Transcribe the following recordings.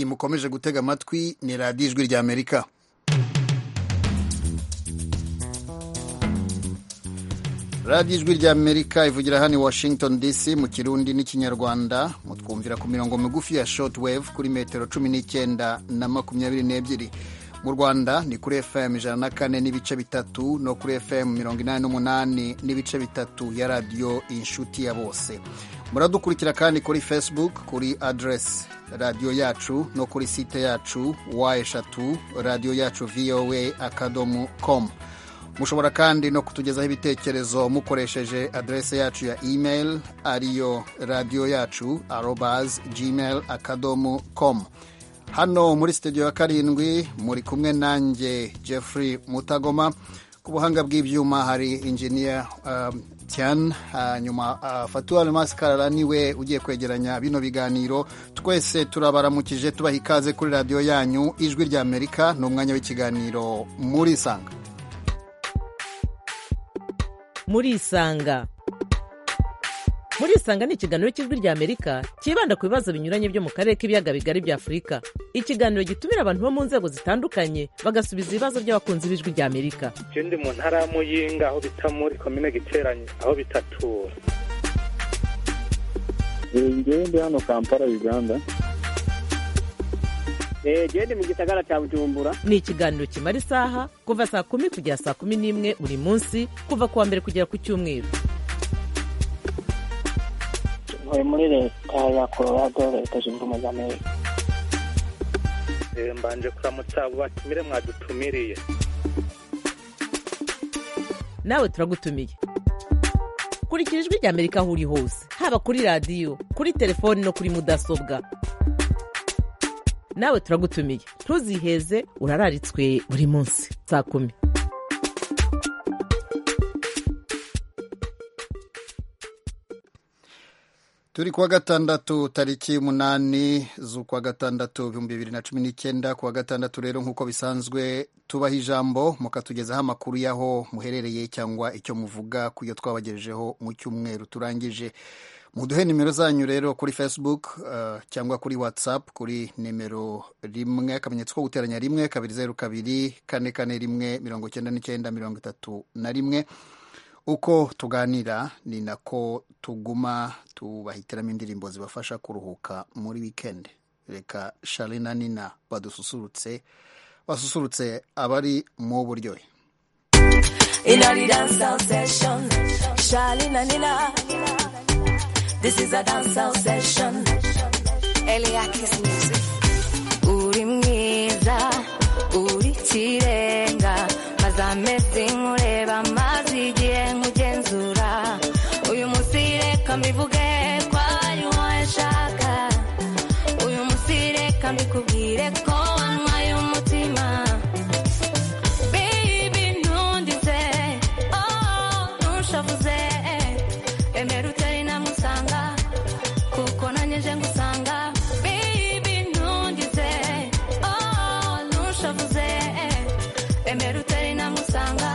mukomeje gutega amatwi ni radiyo ijwi ry'amerika radiyo ijwi ry'amerika ivugira hano i washington dc mu kirundi n'ikinyarwanda mutwumvira ku mirongo migufi ya shotwave kuri metero cumi n'icyenda na makumyabiri n'ebyiri mu rwanda ni kuri fm ijana na kane n'ibice bitatu no kuri fm mirongo inani n'umunani n'ibice bitatu ya radiyo inshuti ya bose muradukurikira kandi kuri facebook kuri adresi radiyo yacu no kuri site yacu wa eshatu radiyo yacu voa akadomo com mushobora kandi no kutugezaho ibitekerezo mukoresheje adrese yacu ya email ariyo radiyo yacu arobas gmail akadomo com hano muri sitidiyo ya karindwi muri kumwe nanjye Jeffrey mutagoma ku buhanga bw'ibyuma hari injiniya tian hanyuma fatuwa masikarara niwe ugiye kwegeranya bino biganiro twese turabaramukije tubaha ikaze kuri radiyo yanyu ijwi rya amerika ni umwanya w'ikiganiro muri isanga muri isanga muri isanga ni ikiganiro cy'ijwi rya amerika cyibanda ku bibazo binyuranye byo mu karere k'ibiyaga bigari bya afurika ikiganiro gitumira abantu bo mu nzego zitandukanye bagasubiza ibibazo by'abakunzi b'ijwi rya amerika icyo ndi mu ntara ya muyinga aho bita muri komine giteranye aho bitatura njyewe ndi hano kampala uganda genda mu gisagara cya bujumbura ni ikiganiro kimara isaha kuva saa kumi kugera saa kumi n'imwe buri munsi kuva ku wa mbere kugera ku cyumweru ntuye muri leta ya colorado leta zunze ubumwe za amerika mbanje kuramutsa abo batumire mwadutumiriye nawe turagutumiye kurikira ijwi rya amerika aho uri hose haba kuri radiyo kuri telefoni no kuri mudasobwa nawe turagutumiye ntuziheze urararitswe buri munsi saa kumi turi kuwa gatandatu tariki munani z'ukwa gatandatu ibihumbi bibiri na cumi n'icyenda kuwa gatandatu rero nk'uko bisanzwe tubaha ijambo mukatugezaho amakuru y'aho muherereye cyangwa icyo muvuga ku yo twabagejejeho mu cyumweru turangije muduhe nimero zanyu rero kuri facebook uh, cyangwa kuri whatsapp kuri nimero rimwe akamenyetso ko guteranya rimwe kabiri zeru kabiri kane kane rimwe mirongo icyenda n'icyenda mirongo itatu na rimwe uko tuganira ni nako tuguma tubahitiramo indirimbo zibafasha kuruhuka muri wikendi reka shari na nina badususurutse basusurutse abari mu buryohe uri mwiza uri kirenga maze amezi nkureba amazi igihe nkugenzura uyu munsi reka mbivuge ko ariho nshaka uyu munsi reka mbikubwire ko wanywaye umutima baby ntundize oh ntushavuze emera utari namusanga kuko nanyeje ngusanga baby ntundize oh ntushavuze emera utari namusanga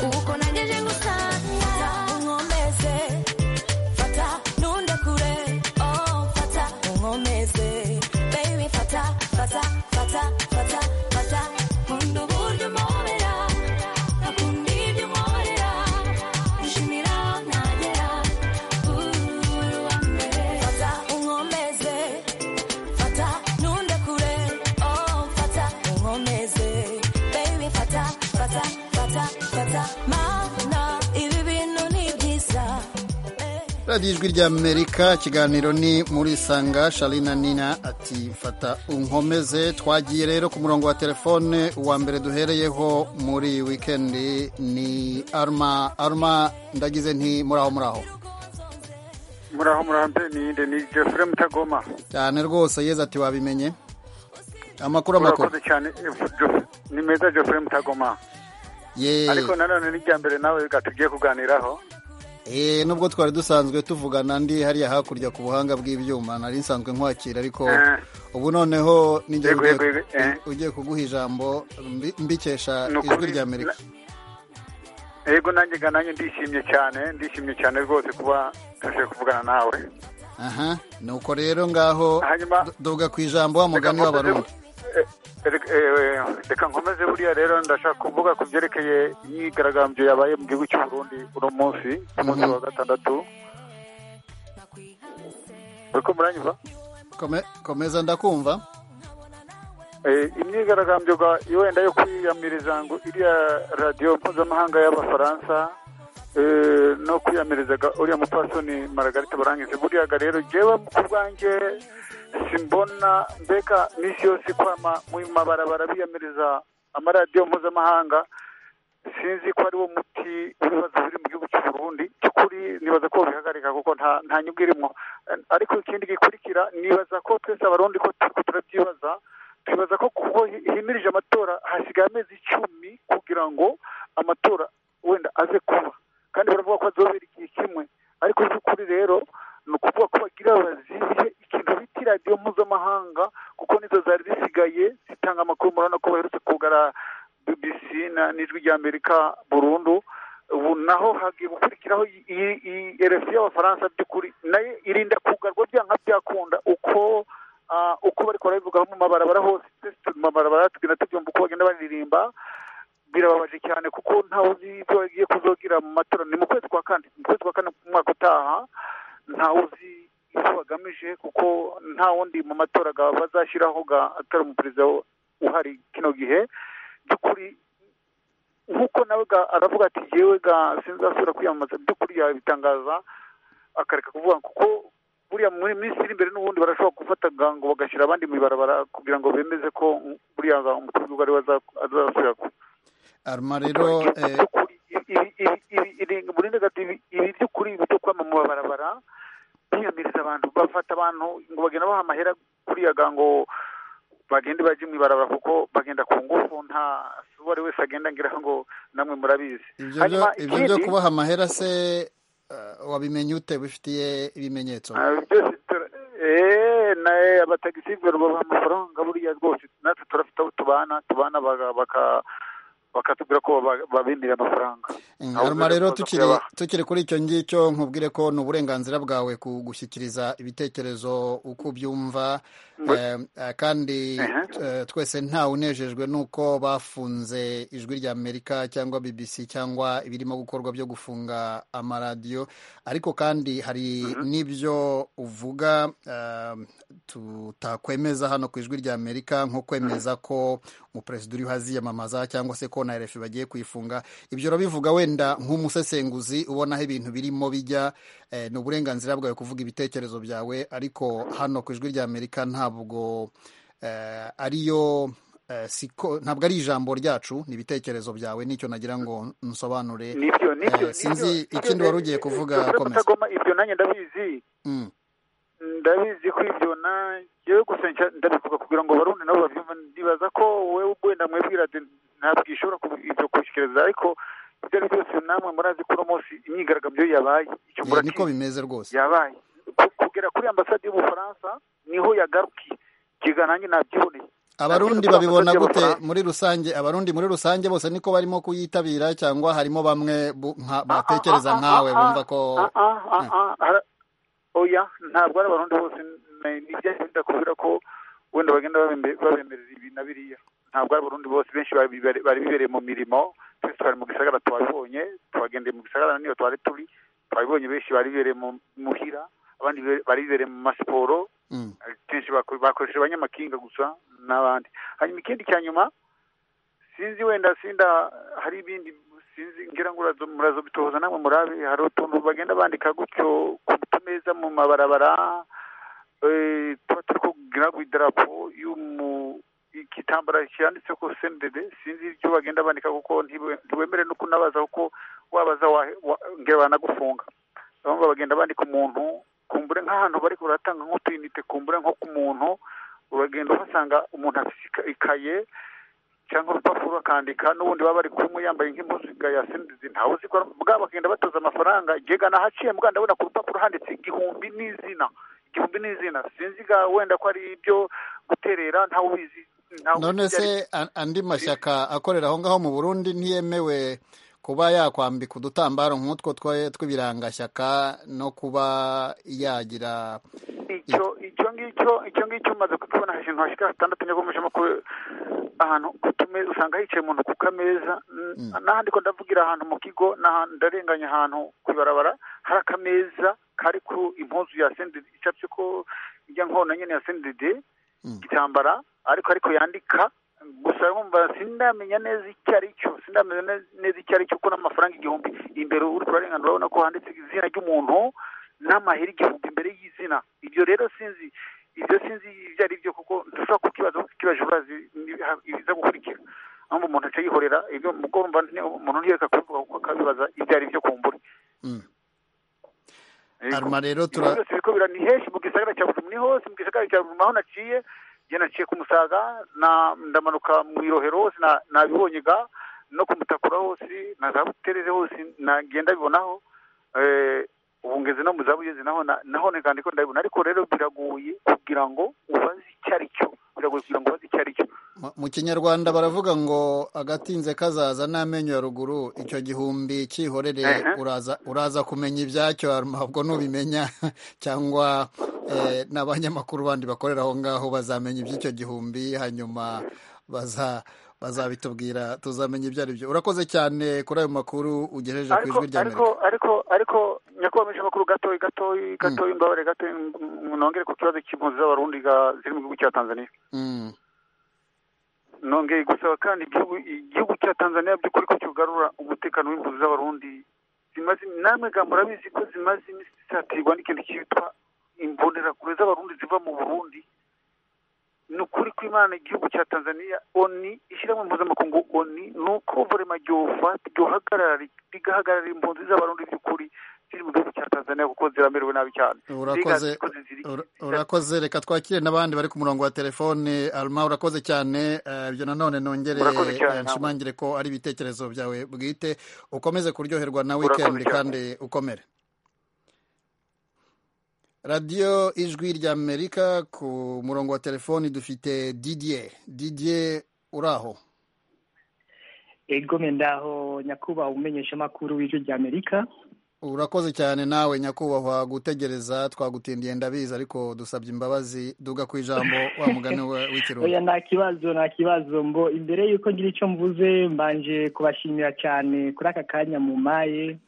kuko nanyeje ngusanga unkomeze fata nundekure oh fata unkomeze baby fata fata fata fata fata nkunda uburyo umpobera nkakunda ibyo unkorera nshimira aho nagera uwa mbere fata unkomeze fata nundekure oh fata unkomeze baby fata fata fata fata mana ibi bintu ni byiza eh. radiyo ijwi rya amerika ikiganiro ni muri sanga sharina nina ati fata unkomeze twagiye rero ku murongo wa telefone uwa mbere duhereyeho muri wikendi ni arma arma ndagize nti muraho muraho muraho murante ninde ni jeffrey mutagoma cyane rwose yeze ati wabimenye amakuru amakuru urakoze cyane eh, Jeff- ni meza jeffrey mutagoma ye ariko nanone ni irya mbere nawe ga tugiye kuganiraho Eh, nubwo twari dusanzwe tuvugana ndi hariya hakurya ku buhanga bw'ibyuma nari nsanzwe nkwakira ariko Eh. ubu noneho ninjye Yego, ugiye- yego, yego, eh. ugiye kuguha ijambo mbi- mbikesha Ni ukuri. ijwi rya amerika yego nanjye ga nanjye ndishimye cyane ndishimye cyane rwose kuba tuje kuvugana nawe aha nuko rero ngaho Hanyuma- du- duga ku ijambo wa mugani Reka nkomeze- w'abarundi eh, eh, eh, reka nkomeze buriya rero ndashaka kuvuga ku byerekeye imyigaragambyo yabaye mu gihugu cy'u Burundi uno munsi ku munsi wa gatandatu uriko muranyumva Kome- komeza ndakumva Eh, imyigaragambyo ga- wenda yo kwiyamiriza ngo iriya radiyo mpuzamahanga y'abafaransa eh, no kwiyamiriza ga- uriya mupfasoni maragarita barangize buriya ga rero jewe ku bwanjye simbona mbega misi yose kwama mu mabarabara biyamiriza amaradiyo mpuzamahanga sinzi ko ariwo muti w'ibibazo biri mu gihugu cy'u Burundi cy'ukuri nibaza ko bihagarika kuko nta nta nyungu irimo Eh, ariko ikindi gikurikira nibaza ko twese abarundi ko turiko turabyibaza twibaza ko kuko hi- himirije amatora hasigaye amezi icumi kugira ngo amatora wenda aze kuba kandi baravuga ko azobera igihe kimwe ariko by'ukuri rero ni ukuvuga ko bagira bazibihe ikintu bita iradiyo mpuzamahanga kuko nizo zari zisigaye zitanga amakuru murabona ko baherutse kugara BBC na n'ijwi rya Amerika burundu ubu naho hagiye gukurikiraho i- i- i- RFI y'abafaransa by'ukuri nayo irinda kugarwa byanga byakunda uko ah, uko bariko barabivugaho mu mabarabara hose twese turi mu mabarabara tugenda tubyumva uko bagenda baririmba birababaje cyane kuko ntawe uzi ibyo bagiye kuzogira mu matora ni mu kwezi kwa kane mu kwezi kwa kane mu mwaka utaha ntawe uzi ibyo bagamije kuko nta wundi mu matora ga- bazashyiraho ga- atari umuperezida wo- uhari kino gihe by'ukuri nk'uko nawe ga- aravuga ati yewe ga sinzasubira kwiyamamaza by'ukuri yabitangaza akareka kuvuga kuko buriya muri minsi iri imbere n'ubundi barashobora gufata ga- ngo bagashyira abandi mu ibarabara kugira ngo bemeze ko buriya ga- umutoza ari we aza- azasubira ku- arma rero eh, by'ukuri ibi- ibi- ibi- ibi- muri Nyakati ibi- ibi by'ukuri ibi byo kwama mu mabarabara biyamiriza abantu bafata abantu ngo bagenda baha amahera kuriya ga ngo bagende bajye mu ibarabara kuko bagenda ku ngufu nta uwo ari wese agenda ngira ngo namwe murabizi ibyo byo ibyo byo kubaha amahera se eh, wabimenye ute bifitiye ibimenyetso Ah, byose tura- eh, na- abatagisi babaha amafaranga buriya rwose natwe turafite abo tubana tubana baga- baka- bakatubwira ko baba- babimira amafaranga haruma rero Ntabwo tukiri bakuyabaha. tukiri kuri icyo ngicyo nkubwire ko ni uburenganzira bwawe kugushyikiriza ibitekerezo uko ubyumva Eh, eh, kandi eh, twese ntawe unejejwe n'uko bafunze ijwi rya amerika cyangwa bbc cyangwa ibirimo gukorwa byo gufunga amaradiyo ariko kandi hari n'ibyo uvuga eh, tutakwemeza hano ku ijwi rya amerika nko kwemeza ko umuperezida uriho aziyamamaza cyangwa se ko na rfi bagiye kuyifunga ibyo urabivuga wenda nk'umusesenguzi ubona aho ibintu birimo bijya eh, ni uburenganzira bwawe kuvuga ibitekerezo byawe ariko hano ku ijwi rya amerika ntabwo eh, ariyo eh, siko ntabwo ari ijambo ryacu ni ibitekerezo byawe nicyo nagira ngo nsobanure nibyo nibyo Eh, sinzi nibyo, ikindi nibyo, wari ugiye eh, kuvuga, eh, komeza. Mutagoma, ibyo nanjye ndabizi Mm. ndabizi ko ibyo nanjye gusa nca- ndabivuga kugira ngo barundi nabo babyumve ndibaza ko wewe wenda mwebwira ati ntabwo ishobora kubi- ibyo kubishyikiriza ariko ibyo ari byo byose namwe murazi ko uno munsi imyigaragambyo yabaye Eh, icyo niko murakizi bimeze rwose yabaye Ku- kugera kuri ambasade y'ubufaransa niho yagarukiye kiga nanjye nabyiboneye abarundi Nabyo babibona kuri gute ambasade muri rusange abarundi muri rusange bose niko barimo kuyitabira cyangwa harimo bamwe bu- nka- batekereza nkawe bumva ko Ah, ah, ah, ah, ah. oya ntabwo ari abarundi bose nibyaenda kubera ko wenda bagenda babembe- babemerera ibi na biriya ntabwo ari abarundi bose benshi bari bibere- bari bibereye mu mirimo twese twari mu gisagara twabibonye twagendeye mu gisagara niyo twari turi twabibonye benshi bari bibereye mu muhira abandi bibe- bari bibereye mu masiporo Mm. kenshi bako- bakoresheje abanyamakinga gusa n'abandi hanyuma ikindi cya nyuma sinzi wenda sinda hari ibindi sinzi ngira ngo murazo murazobitoza namwe murabe hari utuntu bagenda bandika gutyo ku tumeza mu mabarabara eh, tuba turi kugira ku idarapo y'umu igitambara cyanditse ko sendede sinzi ibyo bagenda bandika kuko ntibe- ntiwemere no kunabaza kuko wabaza wahe- wa- ngira banagufunga bamwe bagenda bandika umuntu kumbure nk'ahantu bari kuratanga nk'utuyinite kumbure nko ku muntu uragenda uhasanga umuntu afite ika- ikaye cyangwa urupapuro akandika n'ubundi baba bari kumwe yambaye nk'impuzu ya sendezi ntawe uzi ko ari- bwa bagenda batoza amafaranga jyega nahaciye mbwa ndabona ku rupapuro handitse igihumbi n'izina igihumbi n'izina sinzi ga wenda ko ari ibyo guterera ntawe ubizi ntawe ubizi none ibyo ari byo. se a- andi mashyaka akorera aho ngaho mu burundi ntiyemewe kuba yakwambika udutambaro nk'utwo twa- tw'ibirangashyaka no kuba yagira icyo icyo ngicyo icyo ngicyo umaze kukibona ahantu hashyika hatandatu nyagomejemo ko ahantu ku tumeza usanga hicaye umuntu ku kameza n- n'ahandi ko ndavugira ahantu mu kigo n'ahantu ndarenganya ahantu ku ibarabara hari akameza kari ku impuzu ya sendidi icapye ko ijya nkona nyene ya sendidi igitambara ariko ariko yandika gusa nkumva sindamenya neza icyo ari cyo sindamenya ne- neza icyo ari cyo ko n'amafaranga igihumbi imbere uri kurarengana urabona ko handitse izina ry'umuntu n'amahera igihumbi imbere y'izina ibyo rero sinzi ibyo sinzi ibyo ari byo kuko dushobora kukibaza kibaje urazi ni- ha- ibiza gukurikira ahubwo umuntu aca yihorera ibyo ubwo urumva ni- umuntu ntiyereka kubivuga kuko akabibaza ibyo ari byo kumbura Mm. Yego. Arma rero Ibyo tura- byose biriko bira- ni henshi mu gisagara cya Bujumbura ni hose mu gisagara cya Bujumbura aho naciye njye naciye ku Musaga na- ndamanuka mu Irohero hose na- nabibonye ga no ku Mutakura hose na za Buterere hose nagiye ndabibonaho Eh, ubu ngeze no mu za Bugezi naho na- naho ni kandi ko ndabibona ariko rero biragoye kugira ngo ubaze icyo ari cyo biragoye kugira ngo ubaze icyo ari cyo mu- mu kinyarwanda baravuga ngo agatinze kazaza n'amenyo ya ruguru icyo gihumbi cyihorere Ehe. uraza uraza kumenya ibyacyo Arma, ubwo nubimenya cyangwa eh, n'abanyamakuru bandi bakorera aho ngaho bazamenya iby'icyo gihumbi hanyuma baza bazabitubwira tuzamenya ibyo ari byo urakoze cyane kuri ayo makuru ugejeje ku ariko ijwi rya ariko amerika ariko ariko nyakubahwa makuru gatoyi gatoyi gatoyi mbabare gatoyi ng- nongere ku kibazo cy'impunzi z'abarundi ga- ziri mu gihugu cya tanzania Mm, nongeye gusaba kandi igihugu igihugu cya tanzania by'ukuri ko kigarura umutekano w'impunzi z'abarundi zimaze namwe ga murabizi ko zimaze iminsi zisatirwa n'ikintu cyitwa imbonerakure z'abarundi ziva mu burundi ni ukuri kw'imana igihugu cya tanzania oni ishyirahamwe mpuzamakungu oni ni uko vorema ryofata ryohagarara rigahagarara impunzi z'abarundi by'ukuri ziri mu gihugu cya tanzania kuko ziramerewe nabi cyane Urakoze. Zigazi ko ziziri- ura- urakoze reka twakire n'abandi bari ku murongo wa telefone arma urakoze cyane eh, ibyo nanone nongere Urakoze cyane, eh, nshimangire ko ari ibitekerezo byawe bwite ukomeze kuryoherwa na Urakoze weekend cyane. kandi ukomere radiyo ijwi rya amerika ku murongo wa telefone dufite didier didier uraho ego ndaho nyakuba umenyesha makuru w'ijwi rya Amerika urakoze cyane nawe nyakubahwa gutegereza twagutindiye ndabizi ariko dusabye imbabazi duga ku ijambo wa mugani wa- w'ikirundi oya nta kibazo nta kibazo mbo imbere y'uko ngira icyo mvuze mbanje kubashimira cyane kuri aka kanya mumaye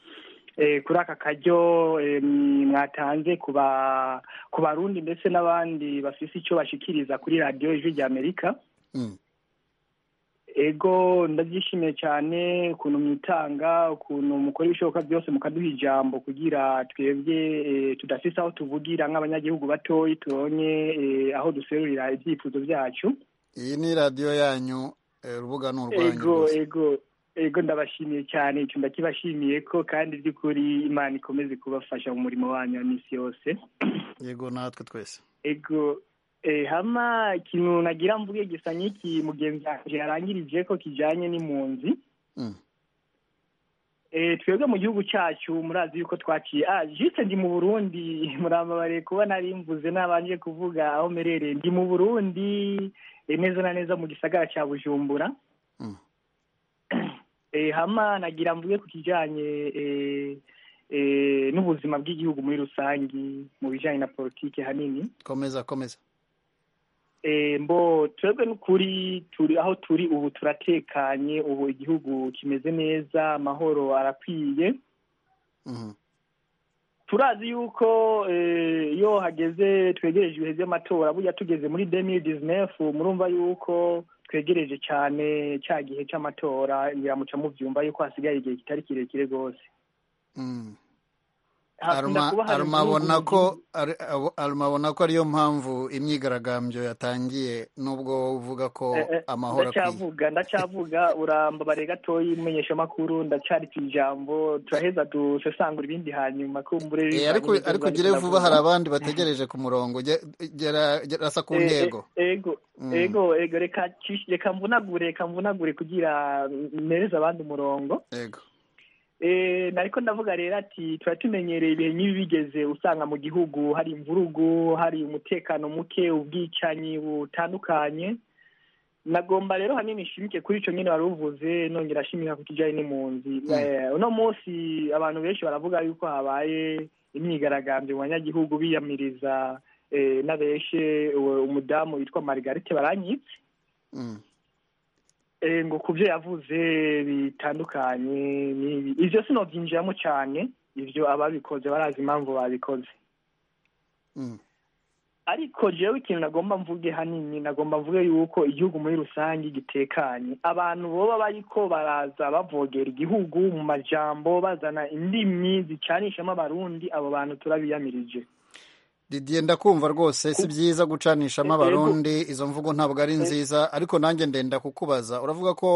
eh, kuri aka karyo eh, mwi- mwatanze ku ba- ku barundi ndetse n'abandi bafise icyo bashikiriza kuri radiyo ijwi rya Amerika Mm. ego ndabyishimiye cyane ukuntu mwitanga ukuntu mukora ibishoboka byose mukaduha ijambo kugira twebwe eh, tudafise aho tuvugira nk'abanyagihugu batoyi turonye eh, aho duserurira ibyifuzo byacu iyi ni radiyo yanyu eh, urubuga ni urwanyu ego rwose ego ego ndabashimiye cyane icyo ndakibashimiye ko kandi by'ukuri imana ikomeze kubafasha mu murimo wanyu wa minsi yose yego natwe twese ego eh, hama ikintu nagira mvuge gisa n'iki mugenzi wanjye yarangirije ko kijyanye n'impunzi Mm. eh, twebwe mu gihugu cyacu murazi yuko twaciye ah jise ndi mu burundi murambabariye kuba nari mvuze nabanje kuvuga aho merereye ndi mu burundi eh, neza na neza mu gisagara cya bujumbura Mm. eh, hama nagira mvuge ku kijyanye eh, eh, n'ubuzima bw'igihugu muri rusange mu bijyanye na politiki hanini komeza komeza Eh, mbo twebwe n'ukuri turi aho turi ubu turatekanye ubu igihugu kimeze neza amahoro arakwiye Mhm. turazi yuko eh, iyo hageze twegereje ibihe by'amatora burya tugeze muri 2019 murumva yuko twegereje cyane cya gihe cy'amatora biramuca mu byumva yuko hasigaye igihe kitari kirekire rwose Mm. Hakunda Arma- kuba hari Arma ibihugu abona ko bigize- ari- abo- Arma abona ko ariyo mpamvu imyigaragambyo yatangiye nubwo uvuga ko Eh, eh, amahoro akwiye ndacyavuga ndacyavuga urambabare gatoyi umumenyeshamakuru ndacyari ku ijambo turaheza dusesangura ibindi hanyuma kumbure Eh, ariko ariko ugire vuba hari abandi bategereje ku murongo Ge- gera gerasa ku ntego ego Mm. ego ego reka ci- reka mvunagure reka mvunagure kugira mpereze abandi umurongo yego Eh, nariko ndavuga rero ati tuba tumenyereye ibihe nk'ibi bigeze usanga mu gihugu hari imvurugu hari umutekano muke ubwicanyi butandukanye nagomba rero hanini nshimike kuri icyo nyine wari uvuze nongera nshimika ku kijyanye n'impunzi Eh, uno munsi abantu benshi baravuga yuko habaye imyigaragambyo mu banyagihugu biyamiriza eh, n'abeshe uwo- umudamu witwa margarite baranyitse Mm. Eh, ngo ku byo yavuze bitandukanye n'ibi ibyo sinobyinjiramo cyane ibyo ababikoze barazi impamvu babikoze Mm. ariko jewe ikintu nagomba mvuge hanini nagomba mvuge yuko igihugu muri rusange gitekanye abantu boba bariko baraza bavogera igihugu mu majambo bazana indimi zicanishamo abarundi abo bantu turabiyamirije Didier ndakumva rwose si byiza gucanishamo abarundi izo mvugo ntabwo ari nziza ariko nanjye ndenda kukubaza uravuga ko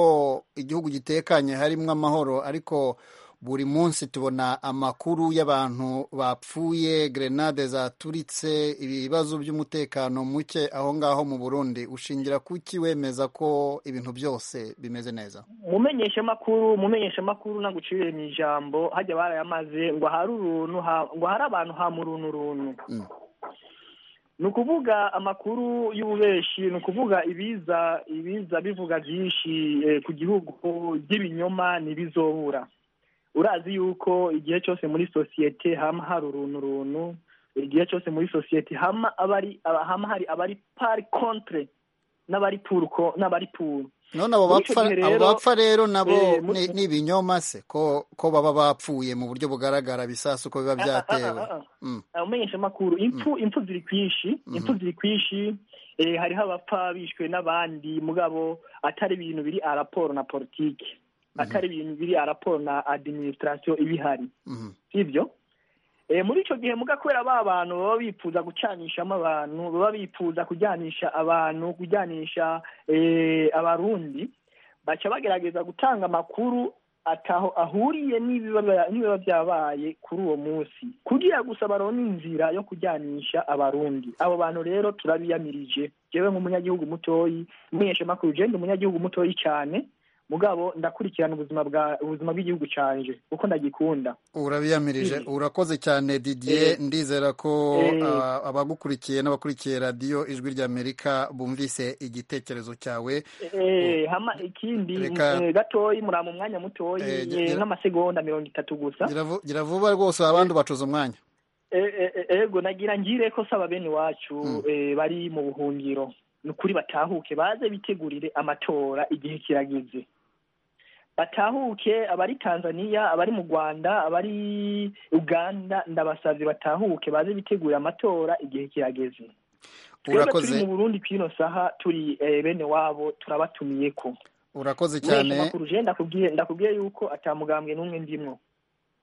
igihugu gitekanye harimo amahoro ariko buri munsi tubona amakuru y'abantu bapfuye grenade zaturitse ibibazo by'umutekano muke aho ngaho mu burundi ushingira kuki wemeza ko ibintu byose bimeze neza mumenyesha amakuru mumenyesha amakuru naguciriye mu ijambo hajya barayamaze ngo hari uruntu ha- ngo hari abantu ha mu runtu runtu Mm. ni ukuvuga amakuru y'ububeshi ni ukuvuga ibiza ibiza bivuga byinshi eh, ku gihugu by'ibinyoma ntibizobura urazi yuko igihe cyose muri sosiyete hama hari uruntu runtu igihe cyose muri sosiyete hama abari aba- hama hari abari pari contre n'abari turko n'abari puru none abo Muri ico bapfa gihe abo rero, bapfa rero nabo eh, muri- ni- ni ibinyoma se ko ko baba bapfuye mu buryo bugaragara bisasu ko biba byatewe Ah, ah, ah, ah. Mm. abamenyesha amakuru impfu impfu ziri kwishi impfu ziri kwishi eh, hariho abapfa bishwe n'abandi mugabo atari ibintu biri a raporo na politike atari ibintu biri a raporo na administration ibihari Mhm. sibyo Eh, muri icyo gihe muga kubera ba bantu baba bifuza gucanishamo abantu baba bifuza kujyanisha abantu kujyanisha eh, abarundi baca bagerageza gutanga amakuru ataho ahuriye n'ibiba n'ibiba byabaye kuri uwo munsi kugira gusa baronke inzira yo kujyanisha abarundi abo bantu rero turabiyamirije jewe nk'umunyagihugu mutoyi umunyeshamakuru je ndi umunyagihugu mutoyi cyane mugabo ndakurikirana ubuzima bwa ubuzima bw'igihugu canje kuko ndagikunda urabiyamirije urakoze cyane didier ndizera ko Eh. ah, abagukurikiye n'abakurikiye radiyo ijwi ry'amerika bumvise igitekerezo cyawe Eh, hama ikindi Reka- eh, gatoyi murama umwanya mutoyi Eh, ge- eh, gera- nk'amasegonda mirongo itatu gusa Gira vu- gira vuba rwose abandi bacuza umwanya Eh, eh, eh, ego nagira ngire ko saba bene iwacu eh, bari mu buhungiro ni ukuri batahuke baze bitegurire amatora igihe kirageze batahuke abari tanzania abari mu rwanda abari uganda ndabasabye batahuke baze bitegurire amatora igihe kirageze twebwe turi urakoze mu burundi kw'ino saha turi eh, bene wabo turabatumiye ko urakoze cyane cyane ndakubwiye ndakubwiye yuko atamugambwe n'umwe ndimwo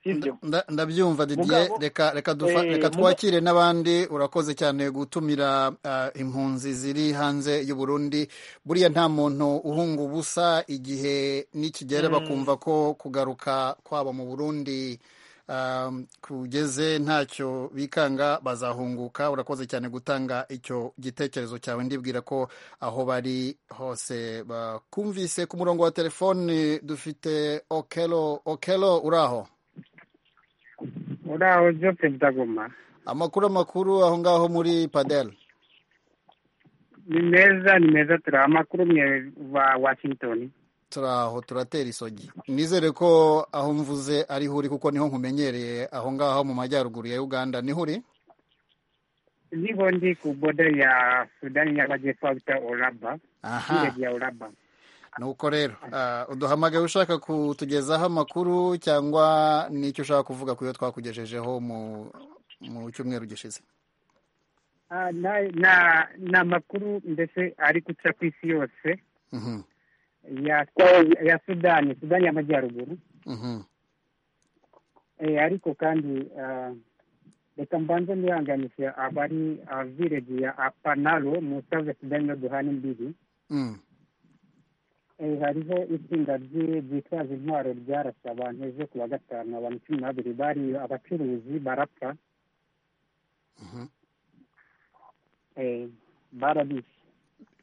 sibyo Nda- ndabyumva didier Mugabo- reka reka dufa- Eh, reka muga- twakire n'abandi urakoze cyane gutumira ah, impunzi ziri hanze y'u Burundi buriya nta muntu uhunga ubusa igihe nikigera bakumva ko kugaruka kwabo mu Burundi ah, kugeze ntacyo bikanga bazahunguka urakoze cyane gutanga icyo gitekerezo cyawe ndibwira ko aho bari hose bakumvise ku murongo wa telefoni dufite okelo okelo uraho uraho jo perezida goma amakuru amakuru aho ngaho muri padel ni meza ni meza turaha amakuru mwe wa washington turaho turatera isogi nizere ko aho mvuze ariho uri kuko niho nkumenyereye aho ngaho mu majyaruguru ya uganda niho uri niko ndi ku boda ya sudani y'amajyepfo bita oraba aha village ya oraba nuko rero ah, uduhamagaye ushaka kutugezaho amakuru cyangwa n'icyo ushaka kuvuga ku yo twakugejejeho mu mu cyumweru gishize Ah, na na na makuru ndetse ari guca ku isi yose Mhm, ya ya sudani sudani y'amajyaruguru mhm. Eh, ariko kandi ah, reka mbanze nihanganisha abari ah, village ya apanalo mu south sudani no duhana imbibi Mm, Eh, hariho itsinda ry- ryitwaza intwaro ryarasa abantu ejo ku wa gatanu abantu cumi n'abiri bari abacuruzi barapfa Mhm. Eh, barabishe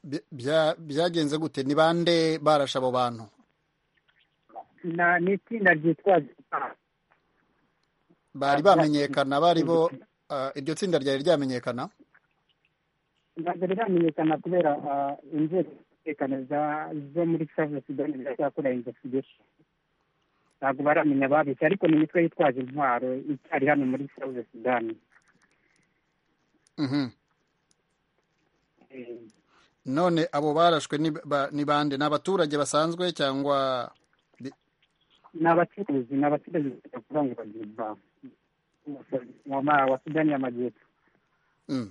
by- bya- byagenze gute ni bande barashe abo bantu Na- ni itsinda ryitwaza intwaro. bari bamenyekana bari bo ah, iryo tsinda ryari ryamenyekana ntabwo riramenyekana kubera ah, inzego umutekano za- zo muri savisi doni ziracyakora investigation ntabwo baramenya ababeshye ariko ni imitwe yitwaje intwaro icyari hano muri savisi sudani Mhm. Eh, none abo barashwe ni ba- ni bande ni abaturage basanzwe cyangwa ni abacuruzi ni abaturage bavuga ngo bagiye guhaha Wama- wa sudani y'amajyepfo Mm.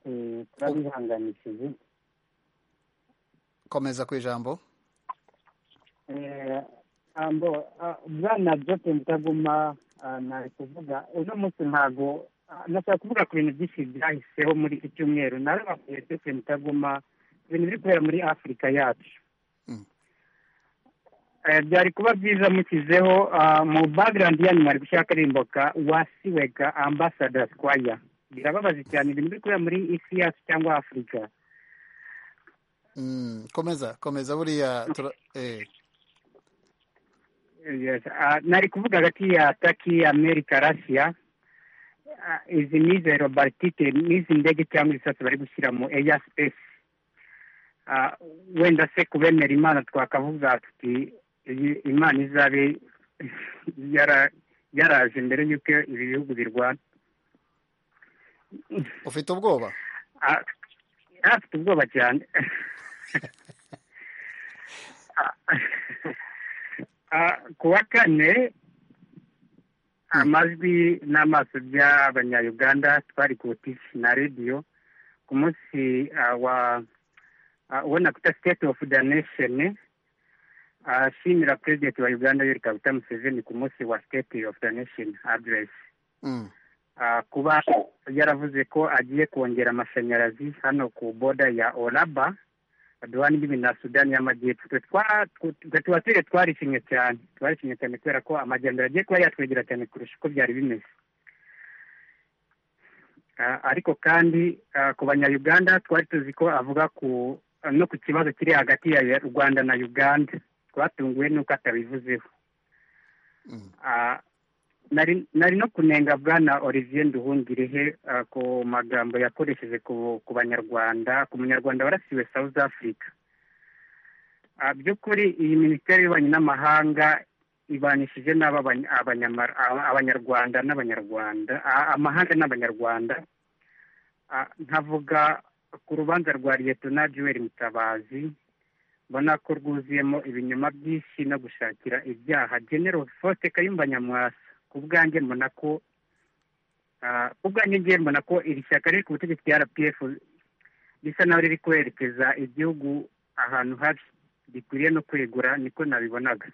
Eh, turabihanganishije komeza ku ijambo Eh, ambo ah, bwana jote mutaguma ah, nari kuvuga uno munsi ntago ah, nashaka kuvuga ku bintu byinshi byahiseho muri iki cyumweru narabakuye jote mutaguma ku bintu biri kubera muri afurika yacu Mm. Eh, byari kuba byiza mushyizeho ah, mu background yanyu mwari gushaka rimboka wasiwega ambassador squire birababaje cyane ibintu biri kubera muri isi yacu cyangwa afurika Mm, komeza komeza buriya tura- eh, Yes. Uh, nari kuvuga hagati ya Turkey, Amerika, Russia uh, izi ni izo aerobaritike n'izi ndege cyangwa ibisasu bari gushyira mu air space uh, wenda se kubemera imana twakavuga tuti iyi imana izabe yara- yaraje mbere y'uko ibi bihugu birwana ufite ubwoba Ah, afite ubwoba cyane Ah, ku wa kane amajwi n'amaso by'abanyayuganda twari ku tv na radiyo ku munsi ah, wa ah, ubona kuta state of the nation ah, ashimira president wa uganda yoweri kaguta museveni ku munsi wa state of the nation address Mm, Ah, kuba yaravuze ko agiye kongera amashanyarazi hano ku boda ya oraba aduhana imbibi na sudani y'amajyepfo twe twa- twe- twe tuba turi twarishimye cyane twarishimye cyane kubera ko amajyambere agiye kuba yatwegera cyane kurusha uko byari bimeze Ah, ariko kandi ah, ku banyayuganda twari tuzi ko avuga ku no ku kibazo kiri hagati ya rwanda na uganda twatunguwe n'uko atabivuzeho mm, Ah, nari nari no kunenga bwana olivier nduhungirehe ah, ku magambo yakoresheje ku ku banyarwanda ku munyarwanda warasiwe south africa Ah, by'ukuri iyi minisiteri y'ububanyi n'amahanga ibanishije n'aba abany- abanyamar- aba- abanyarwanda n'abanyarwanda ah, amahanga n'abanyarwanda Ah, nkavuga ku rubanza rwa liyetona juweri mutabazi mbona ko rwuzuyemo ibinyoma byinshi no gushakira ibyaha genero fote kayumba nyamwasa ku bwanjye mbona ko ah, ku bwanjye ngewe mbona ko iri shyaka riri ku butegetsi rya rpf risa naho riri kwerekeza igihugu ahantu habi rikwiriye no kwegura niko nabibonaga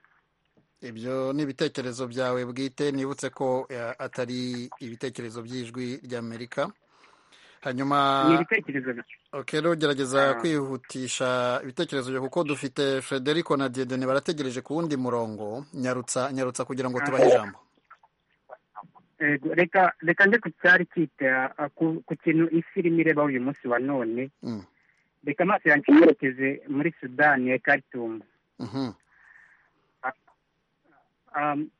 ibyo ni ibitekerezo byawe bwite nibutse ko eh, atari ibitekerezo by'ijwi ry'amerika hanyuma ni ibitekerezo byanjye. Okay, rero gerageza Ah. kwihutisha ibitekerezo byo kuko dufite Frederico na Diedene barategereje ku wundi murongo nyarutsa nyarutsa kugira ngo tubahe ijambo Ego, reka reka nde ku cyari kita ah, ku ku kintu isi irimo irebaho uyu munsi wa none Mm, reka amaso yanjye yerekeze muri sudani ya karitumu mhm, um,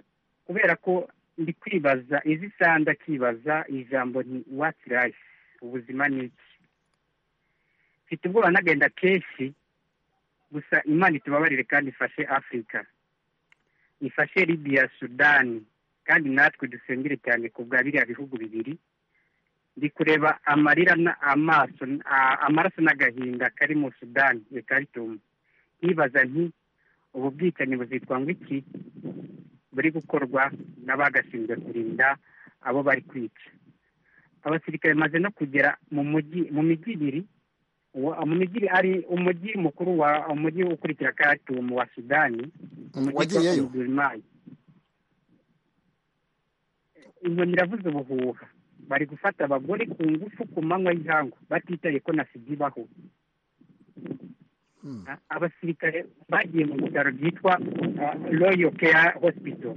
kubera ko ndi kwibaza izi isaha ndakibaza ijambo ni wati rayifu ubuzima ni iki mfite ubwoba nagenda kenshi gusa imana itubabarire kandi ifashe afurika ifashe libiya sudani kandi natwe dusengere cyane ku bwa biriya bihugu bibiri ndi kureba amarira na amaso a- amaraso n'agahinda kari mu sudani ekaritumu nkibaza nti ubu bwicanyi buzitwa ngo iki buri gukorwa n'abagashinzwe kurinda abo bari kwica abasirikare bamaze no kugera mu mujyi mu mijyi ibiri wa- mu mijyi ibiri ari umujyi mukuru wa umujyi ukurikira karatumu wa sudani umujyi Wagiyeyo? wa Omdurman. inkoni iravuze ubuhuha bari gufata abagore ku ngufu ku manywa y'ihangu batitaye ko na sida ibaho mm, Ah, abasirikare bagiye mu bitaro byitwa ah, royal care hospital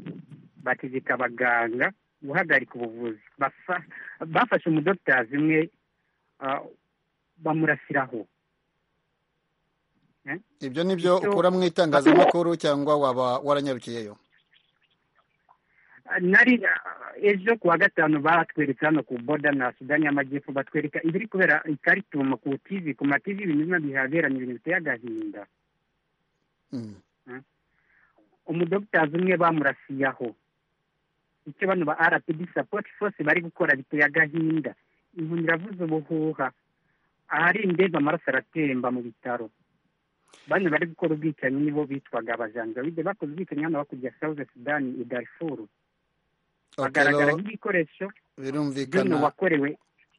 bategeka abaganga guhagarika ubuvuzi Bafa- bafashe umudogitazi umwe ah, bamurasiraho ibyo ni byo Icyo- ukura mu itangazamakuru cyangwa waba waranyarukiyeyo nari ejo ku wa gatanu batwereka hano ku boda na sudani y'amajyepfo batwereka ibiri kubera i karitumu ku tivi ku mativi ibintu bimwe bihaberanye ibintu biteye agahinda Mm. umudogitazi umwe bamurasiyaho icyo bano ba rpd sapoti fose bari gukora biteye agahinda inkoni iravuza ubuhuha ahari indembe amaraso aratemba mu bitaro bano bari gukora ubwicanyi nibo bitwaga abajanjabide bakoze ubwicanyi hano bakujya south sudan i darfur bagaragara Otelo, nk'ibikoresho by'uno birumvikana wakorewe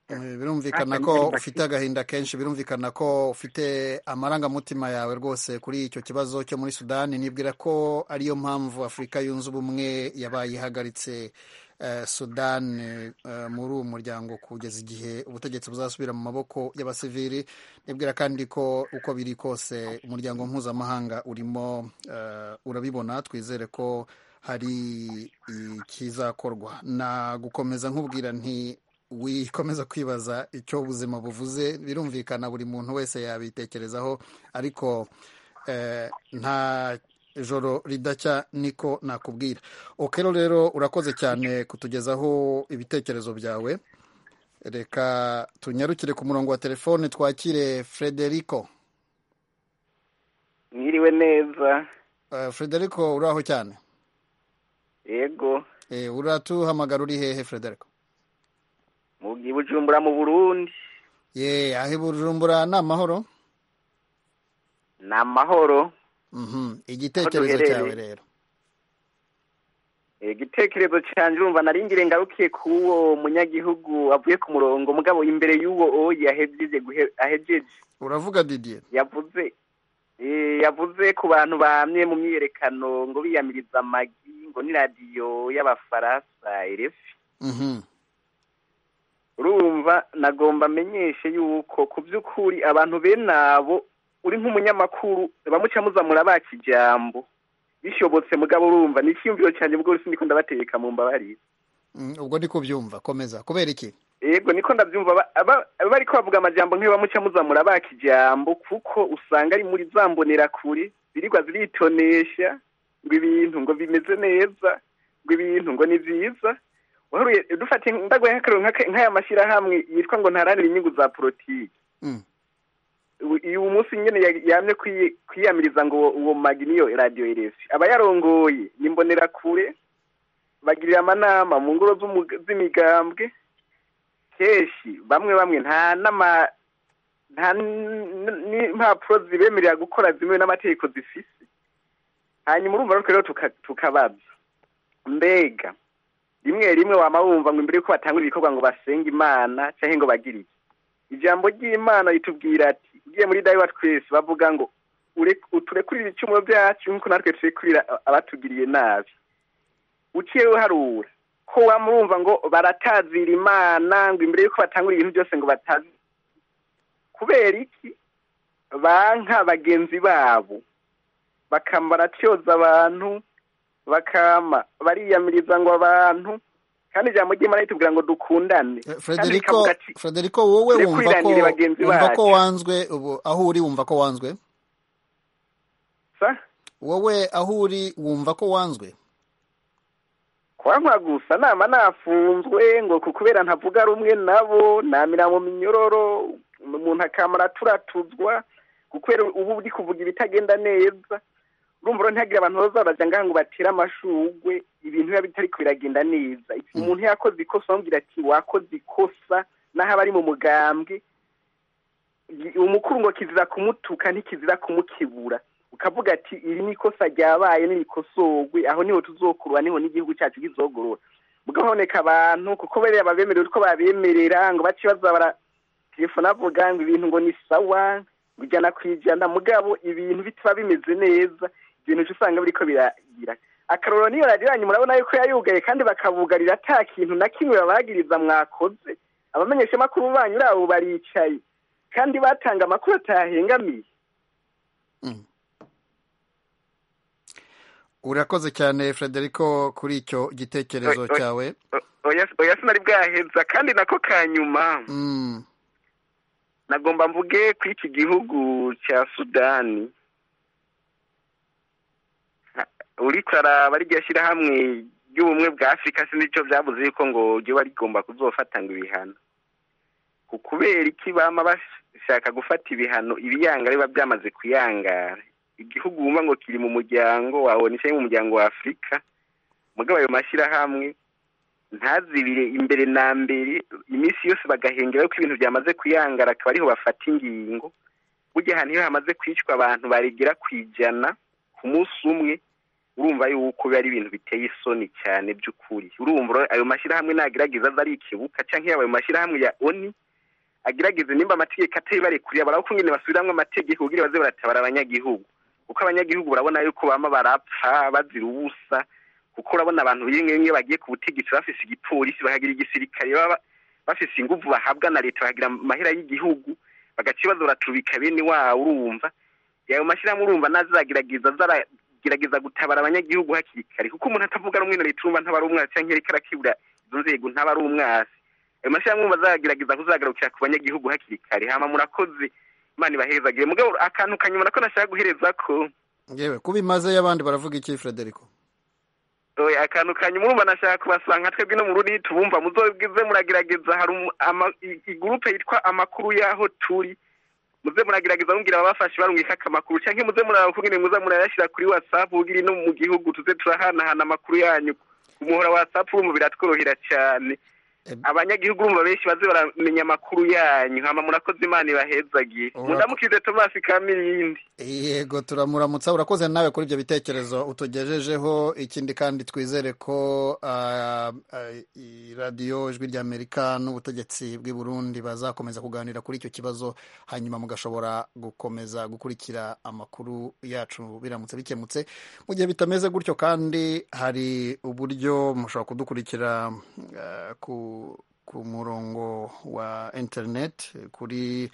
Eh, birumvikana Aka ko niyo ufite agahinda kenshi birumvikana ko ufite amarangamutima yawe rwose kuri icyo kibazo cyo muri sudani nibwira ko ariyo mpamvu afurika yunze ubumwe yabaye ihagaritse eh, sudani eh, muri uwo muryango kugeza igihe ubutegetsi buzasubira mu maboko y'abasivili nibwira kandi ko uko biri kose umuryango mpuzamahanga urimo eh, urabibona twizere ko hari ikizakorwa na gukomeza nkubwira nti wikomeza kwibaza icyo ubuzima buvuze birumvikana buri muntu wese yabitekerezaho ariko eh, nta joro ridacya niko nakubwira okero rero urakoze cyane kutugezaho ibitekerezo byawe reka tunyarukire ku murongo wa telefone twakire frederico mwiriwe neza Eh, frederico uraho cyane yego Eh, uratuhamagara uri hehe frederico mu i bujumbura mu burundi ye aho i bujumbura ni amahoro ni amahoro Mhm. igitekerezo duherereye. cyawe rero Eh, igitekerezo cyanjye urumva naringire ngarukiye k'uwo munyagihugu avuye ku murongo mugabo imbere y'uwo oya ahejeje guhe- ahejeje uravuga didier yavuze eh, yavuze ku bantu bamye mu myiyerekano ngo biyamiriza amagi ngo ni radiyo y'abafaransa erefi Mhm. urumva nagomba amenyeshe yuko ku by'ukuri abantu bene abo uri nk'umunyamakuru bamuca muzamura baka ijambo bishobotse mugabo urumva ni icyiyumviro cyanjye ubwo rero niko ndabategeka mu mbabarire Mm, ubwo ndi kubyumva komeza kubera iki yego niko ndabyumva ba- aba- bari ko bavuga amajambo nk'iyo bamuca muzamura baka ijambo kuko usanga ari muri za mbonerakure zirirwa ziritonesha ngo ibintu ngo bimeze neza ngo ibintu ngo ni byiza wahuruye dufatiye ndagoye nk'akarero nk'aka- nk'aya mashyirahamwe yitwa ngo ntaharanire inyungu za politiki Mm. ubu- uyu munsi nyine ya- yamye kwiye- kwiyamiriza ngo uwo- uwo magi niyo radiyo erefi aba yarongoye ni mbonerakure bagirira amanama mu ngoro z'umu- z'imigambwe kenshi bamwe bamwe nta n'ama nta n- n'impapuro zibemerera gukora zimwe n'amategeko zifise hanyuma urumva natwe rero tuka- tukabaza mbega rimwe rimwe wama wumva ngo imbere y'uko batangura ibikorwa ngo basenge imana cyangwa ngo bagire iki ijambo ry'imana ritubwira ati ugiye muri dayiwa twese bavuga ngo "Ure- uturekurire ibicumuro byacu nk'uko natwe turekurira a- abatugiriye nabi uciye uharura ko wamurumva ngo baratazira imana ngo imbere y'uko batangura ibintu byose ngo batazi kubera iki banka bagenzi babo bakama baratyoza abantu bakama bariyamiriza ngo abantu kandi ijambo ry'imana ritubwira ngo dukundane Eh, kandi Frederico rikavuga ati Frederico wowe Turi wumva ko kwirangira bagenzi wumva ko bacu. wanzwe ubu aho uri wumva ko wanzwe sa wowe aho uri wumva ko wanzwe kwankwa gusa nama nafunzwe ngo ku- kubera ntavuga rumwe nabo namira mu minyororo umuntu akamara turatuzwa kubera ubu uri kuvuga ibitagenda neza urumva rero ntihagire abantu baza baraja ngaha ngo batere amashugwe ibintu biba bitari biragenda neza umuntu yakoze ikosa bamubwira ati wakoze ikosa n'aho aba ari mu mugambwe umukuru ngo kizira kumutuka ntikizira kumukibura ukavuga ati iri ni ikosa ryabaye n'irikosorwe aho niho tuzokurura niho n'igihugu cyacu kizogorora mugahoneka abantu kuko bariya babemerera uko babemerera ngo bace baza bara telefone avuga ngo ibintu ngo ni sawa ngo ijana ku ijana mugabo ibintu bitaba bimeze neza ibintu uca usanga biriko biragira akarorero niyo radiyo yanyu murabona yuko yayugaye kandi bakabugarira ata kintu na kimwe babagiriza mwakoze abamenyeshamakuru banyu abo baricaye kandi batanga amakuru atahengamiye urakoze cyane Frederico kuri icyo gitekerezo Oi, oi. cyawe oya oya sinari bwaheza kandi nako ka nyuma Mm, nagomba mvuge ku iki gihugu cya sudani Ha, uriko araba rirya shyirahamwe ry'ubumwe bwa afurika si nicyo byabuze yuko ngo riba rigomba kuzofatanga ibihano ku kubera iki bama bashaka gufata ibihano ibiyanga biba byamaze kuyangara igihugu wumva ngo kiri mu muryango wabona ishyari mu muryango wa afurika mugabo ayo mashyirahamwe ntazibire imbere na mbere iminsi yose bagahengeraho ko ibintu byamaze kuyangara akaba ariho bafata ingingo burya ahantu iyo hamaze kwicwa abantu baregera ku ijana ku munsi umwe urumva yuko biba ari ibintu biteye isoni cyane by'ukuri urumva ayo mashyirahamwe nagerageza aza ari ikibuka cyangwa ayo mashyirahamwe ya oni agerageze nimba amategeko atari barekurira barabona nyine basubiramo amategeko kugira baze baratabara abanyagihugu kuko abanyagihugu barabona yuko bama barapfa bazira ubusa kuko urabona abantu bimwe bimwe bagiye ku butegetsi bafise igipolisi bakagira igisirikare baba bafise ingufu bahabwa na leta bakagira amahera y'igihugu bagaca ibibazo baratubika bene wabo urumva ayo mashyirahamwe urumva nazagerageza zaragerageza gutabara abanyagihugu hakiri kare kuko umuntu atavuga rumwe na leta urumva ntaba ari umwasi cyangwa ariko arakibura izo nzego ntaba ari umwasi ayo mashyirahamwe urumva azagerageza kuzagarukira ku banyagihugu hakiri kare hama murakoze imana ibahezagire mugabo akantu kanyuma nako nashaka guhereza ko yewe kubimaze y'abandi baravuga iki frederico oya akantu kanyuma urumva nashaka kubasanga twebwe no mu rundi tubumva muzobwize muragerageza hari umu- ama- i- igurupe yitwa amakuru y'aho turi muze muragerageza mumbwira ababafashe barungika amakuru cyangwa muze murakubwira muza murayashyira kuri whatsapp ubwira no mu gihugu tuze turahanahana amakuru yanyu ku muhora whatsapp urumva biratworohera cyane Em- abanyagihugu urumva benshi baze baramenya amakuru yanyu hama murakoze imana ibahezagiye Urakoze. mundamukize tomasi ka mirindi yego turamuramutsa urakoze nawe kuri ibyo bitekerezo utugejejeho ikindi kandi twizere ko ah, ah, i- radiyo ijwi ry'amerika n'ubutegetsi bw'i burundi bazakomeza kuganira kuri icyo kibazo hanyuma mugashobora gukomeza gukurikira amakuru yacu biramutse bikemutse mu gihe bitameze gutyo kandi hari uburyo mushobora kudukurikira ah, ku ku murongo wa interineti kuri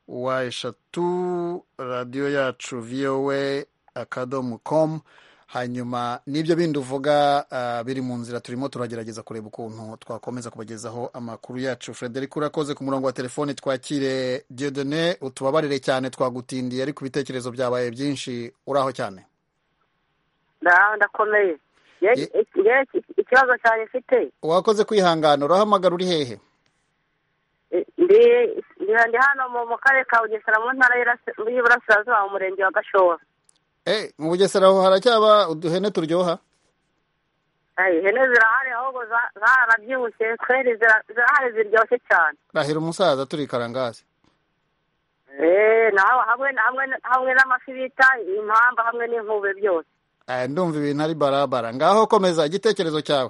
wa eshatu radiyo yacu vowe akadomo komu hanyuma n'ibyo bindi uvuga ah, biri mu nzira turimo turagerageza kureba ukuntu twakomeza kubagezaho amakuru yacu frederic urakoze ku murongo wa telefoni twakire diodone utubabarire cyane twagutindiye ariko ibitekerezo byabaye byinshi uraho cyane nda- ndakomeye Ye- Ye- ye- ikibazo cyane mfite wakoze kwihangana urahamagara uri hehe Eh, ndi ndi- ndi hano mu mu karere ka bugesera mu ntara y'Iburase- y'iburasirazuba mu murenge wa gashora Eh, mu bugesera aho haracyaba uduhene turyoha Ayi, ihene zirahari ahubwo za- zarabyibushye kweri zira- zirahari ziryoshye cyane rahira umusaza turi karangazi Eh, nawe hamwe hamwe hamwe n'amafi bita impamba hamwe n'inkube byose Eh, ndumva ibintu ari barabara ngaho komeza igitekerezo cyawe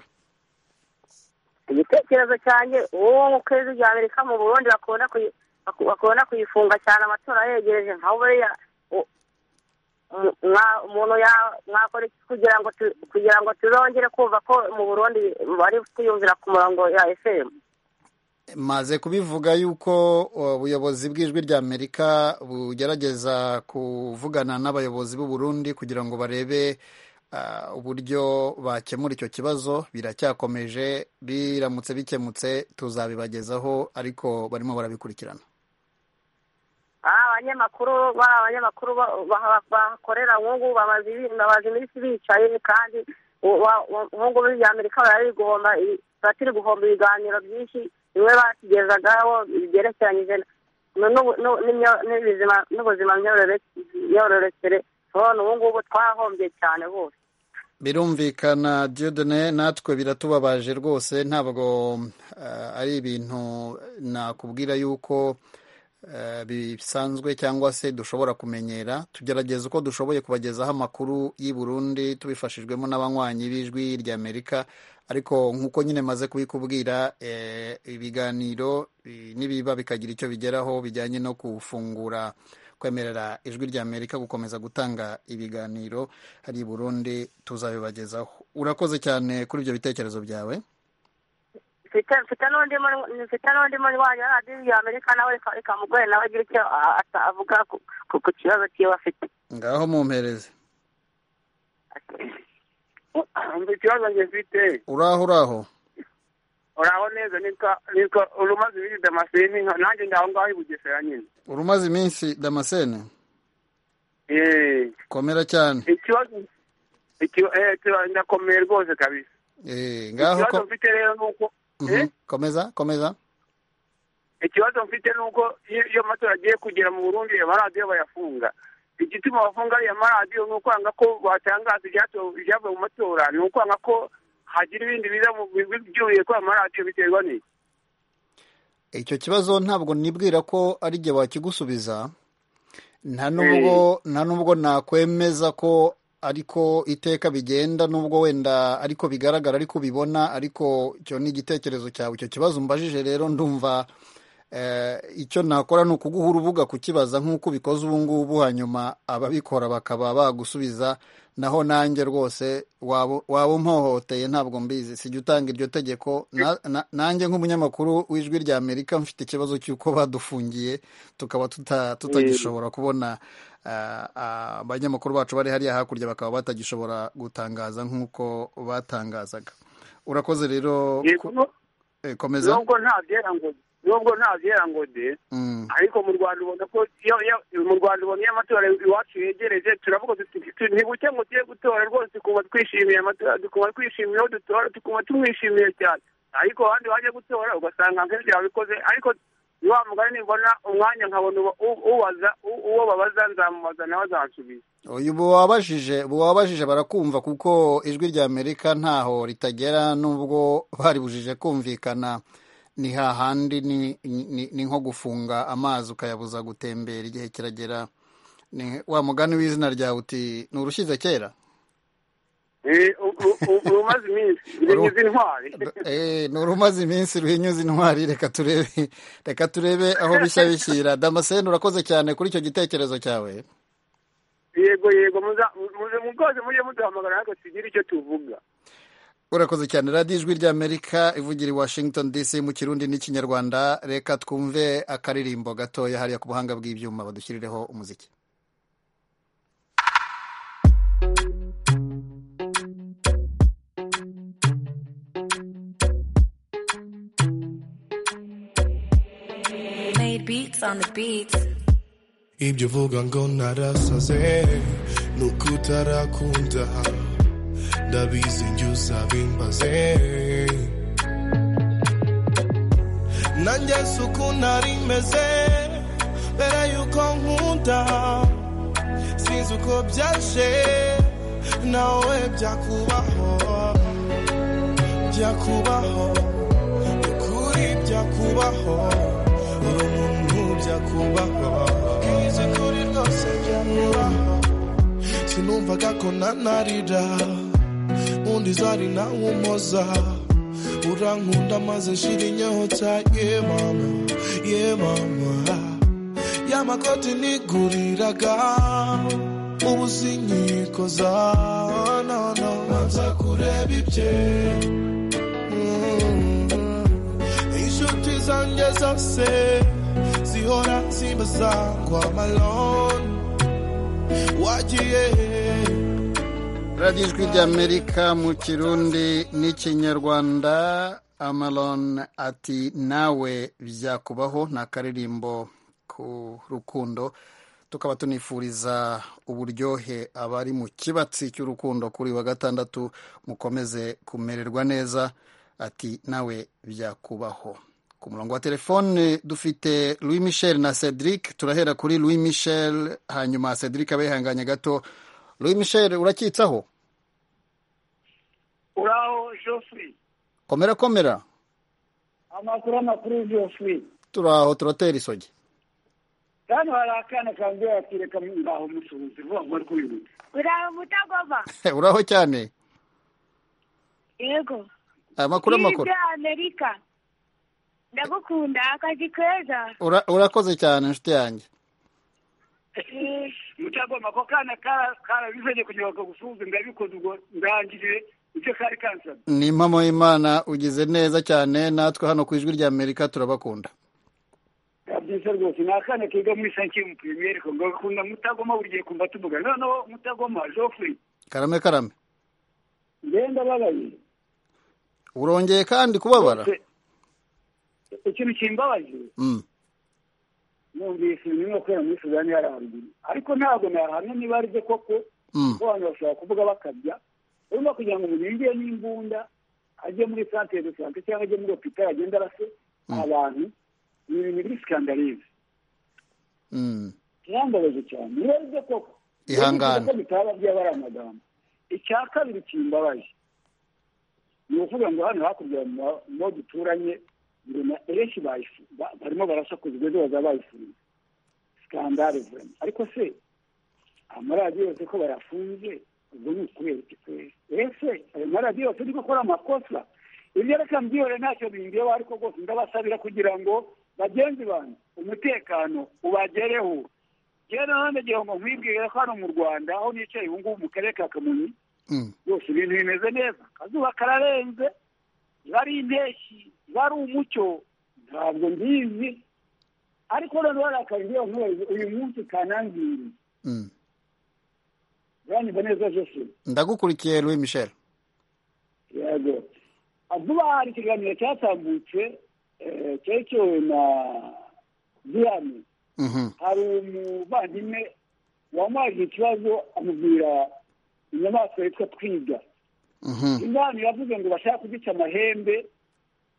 igitekerezo cyanjye uwo mu kwezi rya amerika mu burundi bakunda kuyi- baku- bakunda kuyifunga cyane amatora yegereje nka buriya u- mu- mwa- umuntu ya- mwakora iki kugira ngo tu- kugira ngo tuzongere kumva ko mu burundi bari kwiyumvira ku murongo ya fm maze kubivuga yuko ubuyobozi bw'ijwi ry'amerika bugerageza kuvugana n'abayobozi b'u Burundi kugira ngo barebe ah, uburyo bakemura icyo kibazo biracyakomeje biramutse bikemutse tuzabibagezaho ariko barimo barabikurikirana Ah, abanyamakuru bari abanyamakuru ba- ba- bakorera nkungu bamaze ibi- bamaze iminsi bicaye kandi u- wa- wa- nkungu bya amerika barari guhomba i- baratiri guhomba ibiganiro byinshi bimwe batugezagaho byerekeranyije nu- nu- nu- n'imyo- n'ubuzima n'ubuzima myorore- myororokere none ubu ngubu twahombye cyane bose birumvikana Dieudonne natwe biratubabaje rwose ntabwo eh, ari ibintu nakubwira yuko eh, bisanzwe cyangwa se dushobora kumenyera tugerageza uko dushoboye kubagezaho amakuru y'i Burundi tubifashijwemo n'abanywanyi b'ijwi ry'Amerika ariko nk'uko nyine maze kubikubwira eh, ibiganiro eh, nibiba bikagira icyo bigeraho bijyanye no gufungura kwemerera ijwi ry'Amerika gukomeza gutanga ibiganiro hari i Burundi tuzabibagezaho urakoze cyane kuri ibyo bitekerezo byawe mfite mfite n'undi mu- mfite n'undi munywanyi wa radiyo ya amerika nawe reka- reka mugore nawe agira icyo a- a- avuga ku- ku ku kibazo kiwe afite ngaho mumpereze Umva ikibazo njye mfite uraho uraho uraho neza nitwa nitwa urumaze ibiri damascene nka- nanjye ndaho ngaho i bugesera nyine urumaze iminsi damascene Eh, komera cyane ikibazo iki- eh, kiba- ndakomeye rwose kabisa Eh, ngaho ikibazo ko- mfite rero ni uko Mhm. Eh? komeza komeza ikibazo mfite ni uko iyo iyo amatora agiye kugera mu burundi ayo maradiyo bayafunga igituma bafunga ariya maradiyo ni ukwanga ko batangaza ibyatowe- ibyavuye mu matora ni ukwanga ko hagira ibindi biza mu byuriye kuri ayo maradiyo biterwa n'iki icyo kibazo ntabwo nibwira ko ari jye wakigusubiza nta nubwo nta nubwo nakwemeza ko ariko iteka bigenda nubwo wenda ariko bigaragara ariko bibona ariko icyo ni igitekerezo cyawe icyo kibazo umbajije rero ndumva eh, icyo nakora ni ukuguha urubuga kukibaza nk'uko ubikoze ubu ngubu hanyuma ababikora bakaba bagusubiza naho nanjye rwose waba waba umpohoteye ntabwo mbizi sijya utanga iryo tegeko Na- na- nanjye nk'umunyamakuru w'ijwi rya amerika mfite ikibazo cy'uko badufungiye tukaba tuta- tutagishobora kubona ah, ah, abanyamakuru bacu bari hariya hakurya bakaba batagishobora gutangaza nk'uko batangazaga urakoze rero Yego, ku- no- eh, komeza nubwo nta byera ngo nubwo nta byera ngo de Mm. ariko mu rwanda ubona ko iyo iyo mu rwanda ubona iyo amatora iwacu yegereje turavuga tuti tu- nibuke ngo tuye gutora rwose tukumva twishimiye amatora tukumva twishimiye aho dutora tukumva tumwishimiye cyane ariko abandi bajya gutora ugasanga nk'ibyo babikoze ariko ni wa mugani nimbona umwanya nkabona uba- u- ubaza u- uwo babaza nzamubaza nawe azansubiza uyu ubu wabajije ubu wabajije barakumva kuko ijwi rya amerika ntaho ritagera nubwo baribujije kumvikana ni hahandi ni, ni, ni nko gufunga amazi ukayabuza gutembera igihe kiragera Ni wa mugani w'izina ryawe uti ni urushyize kera Eh, u- u- u- urumaze iminsi birengeje intwari Eh, ni urumaze iminsi ruhinyuza intwari reka turebe reka turebe aho bishya bishyira damascene urakoze cyane kuri icyo gitekerezo cyawe yego yego muza muze mukoze mujye muduhamagara natwe tugire icyo tuvuga urakoze cyane radiyo ijwi ry'amerika ivugira i washington dc mu kirundi n'ikinyarwanda reka twumve akaririmbo gatoya hariya ku buhanga bw'ibyuma badushyirireho umuziki Made beats on the beats. ibyo uvuga ngo narasaze ni uko utarakunda ndabizi njye uzabimbaze nanjye si uko nari meze mbere yuko nkunda sinzi uko byaje nawe byakubaho byakubaho ukuri byakubaho uri umuntu byakubaho izi kuri rwose byakubaho sinumvaga ko nanarira undi zari nawe umpoza urankunda maze nshira inyota ye mama ye mama y'amakoti niguriraga ubu sinyikoza nono manza kureba ibye inshuti zanjye zose zihora zimbaza ngo amaloni wagiye hehe radiyo ijwi ry'amerika mu kirundi n'ikinyarwanda amaron ati nawe byakubaho ni akaririmbo ku rukundo tukaba tunifuriza uburyohe abari mu kibatsi cy'urukundo kuri uyu wa gatandatu mukomeze kumererwa neza ati nawe byakubaho ku murongo wa telefone dufite louis michel na cedric turahera kuri louis michel hanyuma cedric abe yihanganye gato louis michel urakitsaho uraho jofuri komera komera amakuru amakuru jofuri turaho turatera isogi hano hari akana kanjye yakireka ngaho musuhuze vuba ngo ari kubihuta uraho mutagoma uraho cyane yego amakuru Ijwi amakuru rya amerika ndagukunda akazi keza Ura- urakoze cyane inshuti yanjye mutagoma ako kana karabizanye kugira ngo kagusuhuze ndabikoze ubwo ndangije icyo kari kansaba ni impamo y'imana ugize neza cyane natwe hano ku ijwi rya amerika turabakunda byiza rwose ni akana kiga muri sanki mu pirimeri ngo gakunda mutagoma buri gihe kumva tuvuga noneho mutagoma jofuri karame karame ngenda babaye urongeye kandi kubabara ikintu kimbabaje Mm. numvise ibintu kubera muri sudani yari haruguru ariko ntabwo nahamya niba aribyo koko Mm. ko abantu bashobora kuvuga bakabya urimo kugira ngo umuntu yinjiye n'imbunda ajye muri santere de sante cyangwa ajye muri hopitali agenda arase abantu ni ibintu biri sikandarize Mm. birambabaje cyane nibaze koko Ihangane. Nibaze ko bitaba byaba ari amagambo icya kabiri kimbabaje ni ukuvuga ngo hano hakurya mu- mu duturanye ngo na ereshi bayifu- ba- barimo barasakuza ibyo baza bayifunze sikandare vurema ariko se amaradiyo yose ko bayafunze ubwo ni ukubera iki kwezi ese ayo maradiyo yose niko akora amakosa ibyo reka mbyihere ntacyo bindeba ariko rwose ndabasabira kugira ngo bagenzi banjye umutekano ubagereho rero nanone igihe ngo nkwibwire ko hano mu rwanda aho nicaye ubu ngubu mu karere ka kamonyi Mm. rwose ibintu bimeze neza akazuba kararenze iba ari impeshyi iba ari umucyo ntabwo mbizi ariko noneho hari akazi nkubaze uyu munsi kanangiriye Mm. uranyumva neza jose ndagukurikiye louis michel yego vuba aha hari ikiganiro cyatambutse eh, cyerekewe na diyane Mhm. hari umuvandimwe wamwaje ikibazo amubwira inyamaswa yitwa twiga Mhm. ingano yavuze ngo bashaka kugica amahembe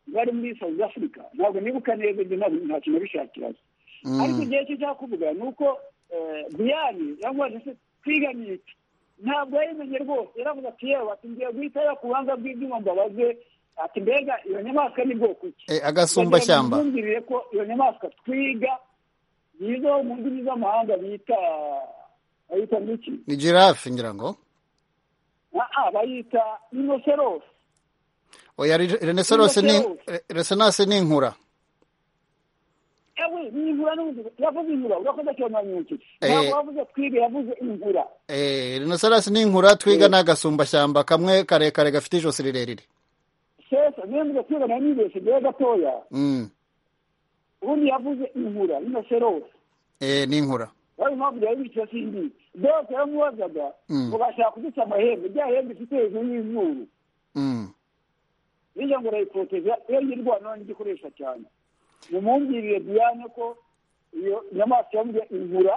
bari muri south africa ntabwo nibuka neza ibyo ntabwo ntacyo nabishakira Mm. ariko igihe cyo cyangwa kuvuga ni uko diyane yamubajije se twiga ni iki ntabwo yayimenye rwose yaravuze ati yewe ati ngiye guhita yo ku buhanga bw'ibyuma mbabaze ati mbega iyo nyamaswa ni bwoko ki Eh, agasumbashyamba yumviriye ko iyo nyamaswa twiga yizo mu ndimi z'amahanga bita bayita n'iki ni giraffe ngira ngo Ah, ah, bayita inoserosi oya re- rhinoceros ni re- rhinoceros ni inkura ewe ni ingura n'ubundi yavuze ingura urakoze cyane mwanyuki Eh. ntabwo yavuze twiga yavuze ingura Eh, rhinoceros ni inkura twiga ni agasumbashyamba kamwe karekare gafite ijosi rirerire sesa niyo mvuze twiga nayo nibeshye mbere gatoya Mm. ubundi yavuze ingura inoserosi Eh, ni inkura wari impamvu byari bicaye sindi dose yaramubazaga Mm. ngo bashaka kuduca amahembe rya hembe ifite hejuru y'izuru Mm. bijya ngo urayipoteja iyo yirwana none igikoresha cyane mumumbwirire diyane ko iyo nyamaswa yambwiye ingura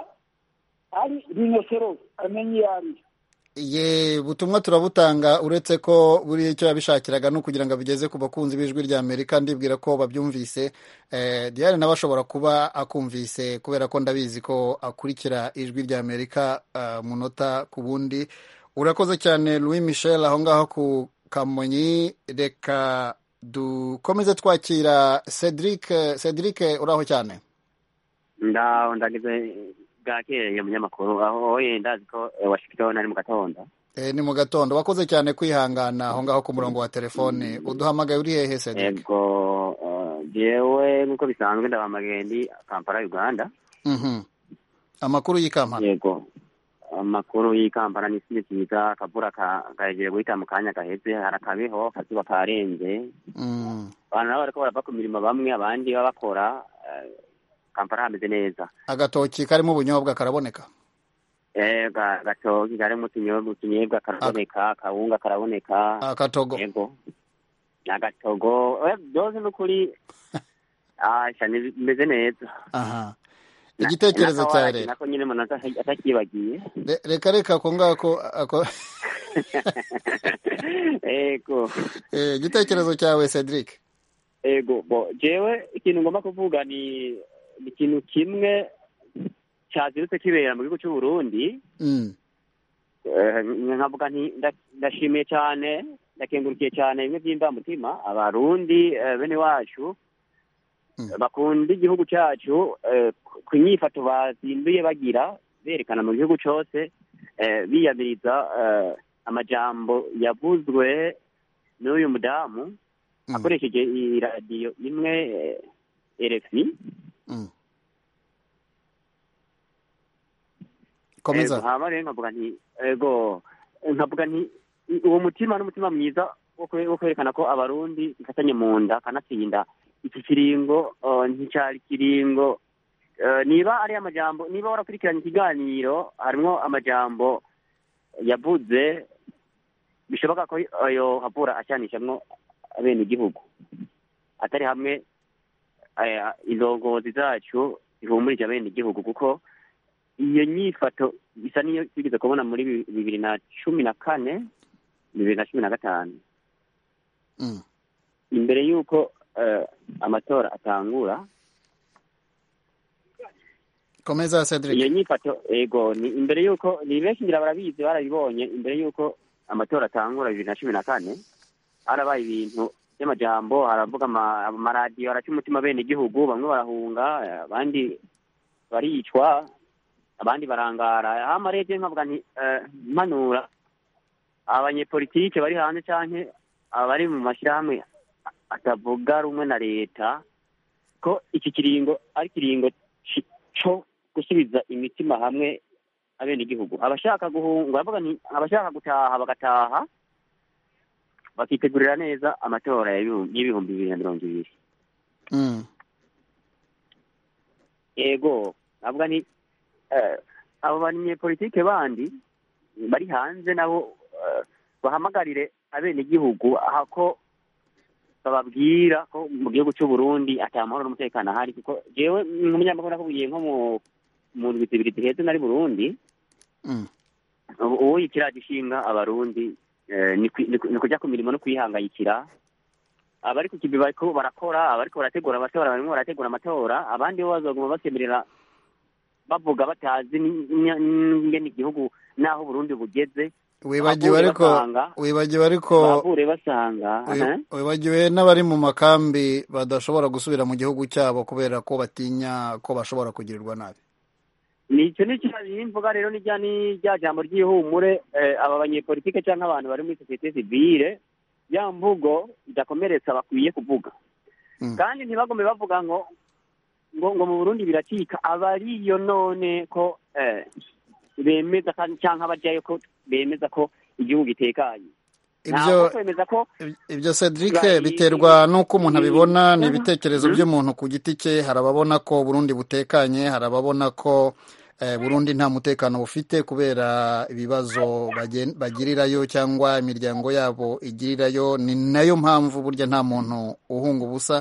ari rinoserosi amenye iyo ari yo ye ubutumwa turabutanga uretse ko buriya icyo yabishakiraga ni ukugira ngo abigeze ku bakunzi b'ijwi rya amerika ndibwira ko babyumvise eh, diane nawe ashobora kuba akumvise kubera ko ndabizi ko akurikira ijwi rya amerika eh, munota ku bundi urakoze cyane louis michel aho ngaho ku kamonyi reka dukomeze twakira cedric cedric uraho cyane ndaho ndageze bwakeye umunyamakuru aho yenda azi ko eh, washington ari mu gatondo Eh, ni mu gatondo wakoze cyane kwihangana aho ngaho ku murongo wa telefone uduhamagaye uri hehe cedric yego eh, jewe nk'uko bisanzwe ndabamagendi kampala uganda Mhm. amakuru y'i kampala yego amakuru y'i kampala ni si kiza akavura ka- kahejeje guhita mu kanya gaheze harakabiho akazuba karenze Mm. abantu nabo bariko barava ku mirimo bamwe abandi baba bakora eh, kampala hameze neza agatoki karimo ubunyobwa karaboneka Eh, ga- gatoki karimo utunyobwa utunyebwa karaboneka akawunga karaboneka akatogo yego n'agatogo eh, byose n'ukuri asha bimeze neza aha igitekerezo N'akawara cya ki- leta nako nyine umuntu ata- atakibagiye Re- reka reka ako ngako ako- yego Eh, igitekerezo cyawe cedric ego bo jewe ikintu ngomba kuvuga ni ni ikintu kimwe cyazirutse kibera mu gihugu cy'u Burundi Mm. eh, nkavuga nti nda- ndashimiye cyane ndakengurukiye cyane bimwe by'imvamutima abarundi eh, bene wacu bakunda igihugu cyacu eh, ku- ku nyifato bazinduye bagira berekana mu gihugu cyose eh, biyamiriza eh, amajambo yavuzwe n'uyu mudamu akoresheje iyi radiyo imwe eh, RFI Komeza. Ego, hama rero nkavuga nti ego nkavuga nti i- uwo mutima ni umutima mwiza wo kwe- wo kwerekana ko abarundi ifatanye mu nda kanatsinda iki kiringo eh, nticyari kiringo Eh, niba ari amajambo niba warakurikiranye ikiganiro harimo amajambo yavuze bishoboka ko ayo havura ashyanishamwo bene igihugu atari hamwe eh, indongozi zacu zihumurije bene igihugu kuko iyo nyifato isa n'iyo twigeze kubona muri bi- bibiri na cumi na kane bibiri na cumi na gatanu imbere y'uko eh, amatora atangura komeza cedric iyo nyifato ego ni imbere y'uko ni benshi ngira barabizi barabibonye imbere y'uko amatora atangura bibiri na cumi na kane harabaye ibintu by'amajambo haravuga ama- amaradiyo araca umutima bene igihugu bamwe barahunga eh, abandi baricwa abandi barangara hama rero je nkavuga nti eh, mpanura abanyepolitike bari hanze canke abari mu mashirahamwe atavuga rumwe na leta ko iki kiringo ari kiringo ci- co gusubiza imitima hamwe abenegihugu abashaka guhunga bavuga nti abashaka gutaha bagataha bakitegurira neza amatora ya bihu- y'ibihumbi bibiri na mirongo ibiri Mm. ego navuga ni eh, abo banyepolitike bandi bari hanze nabo eh, bahamagarire abenegihugu aha ko bababwira ko mu gihugu cy'u Burundi atamahoro n'umutekano ahari kuko jewe nk'umunyamakuru nakubwiye nko mu mu ndwi zibiri ziheze nari Burundi Mm. ubu ubu ikiraro gishinga abarundi eh, ni kwi- ni ku- ni kujya ku mirimo no kwihangayikira abari ku kibi bariko barakora abariko barategura amatora barimo barategura amatora abandi bo bazoguma basemerera bavuga batazi ni- ni- ingene igihugu n'aho uburundi bugeze wibagiwe Abavure ariko basanga. wibagiwe ariko bahure basanga wi- aha. wibagiwe n'abari mu makambi badashobora gusubira mu gihugu cyabo kubera ko batinya ko bashobora kugirirwa nabi nicyo ni cyaje mvuga rero ni rya ni rya jambo ry'ihumure eh, aba banyepolitike cyangwa abantu bari muri sosiyete sivile ya mvugo idakomeretsa bakwiye kuvuga kandi ntibagome bavuga ngo ngo ngo mu burundi biracika abariyo none ko eh, bemeza kandi cyangwa abajyayo ko bemeza ko igihugu gitekanye Ibyo- ntabwo kwemeza ko ibyo cedric Ba- biterwa n'uko umuntu abibona ni Mhm. ibitekerezo by'umuntu ku giti cye hari ababona ko burundi butekanye hari ababona ko eh, burundi nta mutekano bufite kubera ibibazo bagen- bagirirayo cyangwa imiryango yabo igirirayo ni nayo mpamvu burya nta muntu uhunga ubusa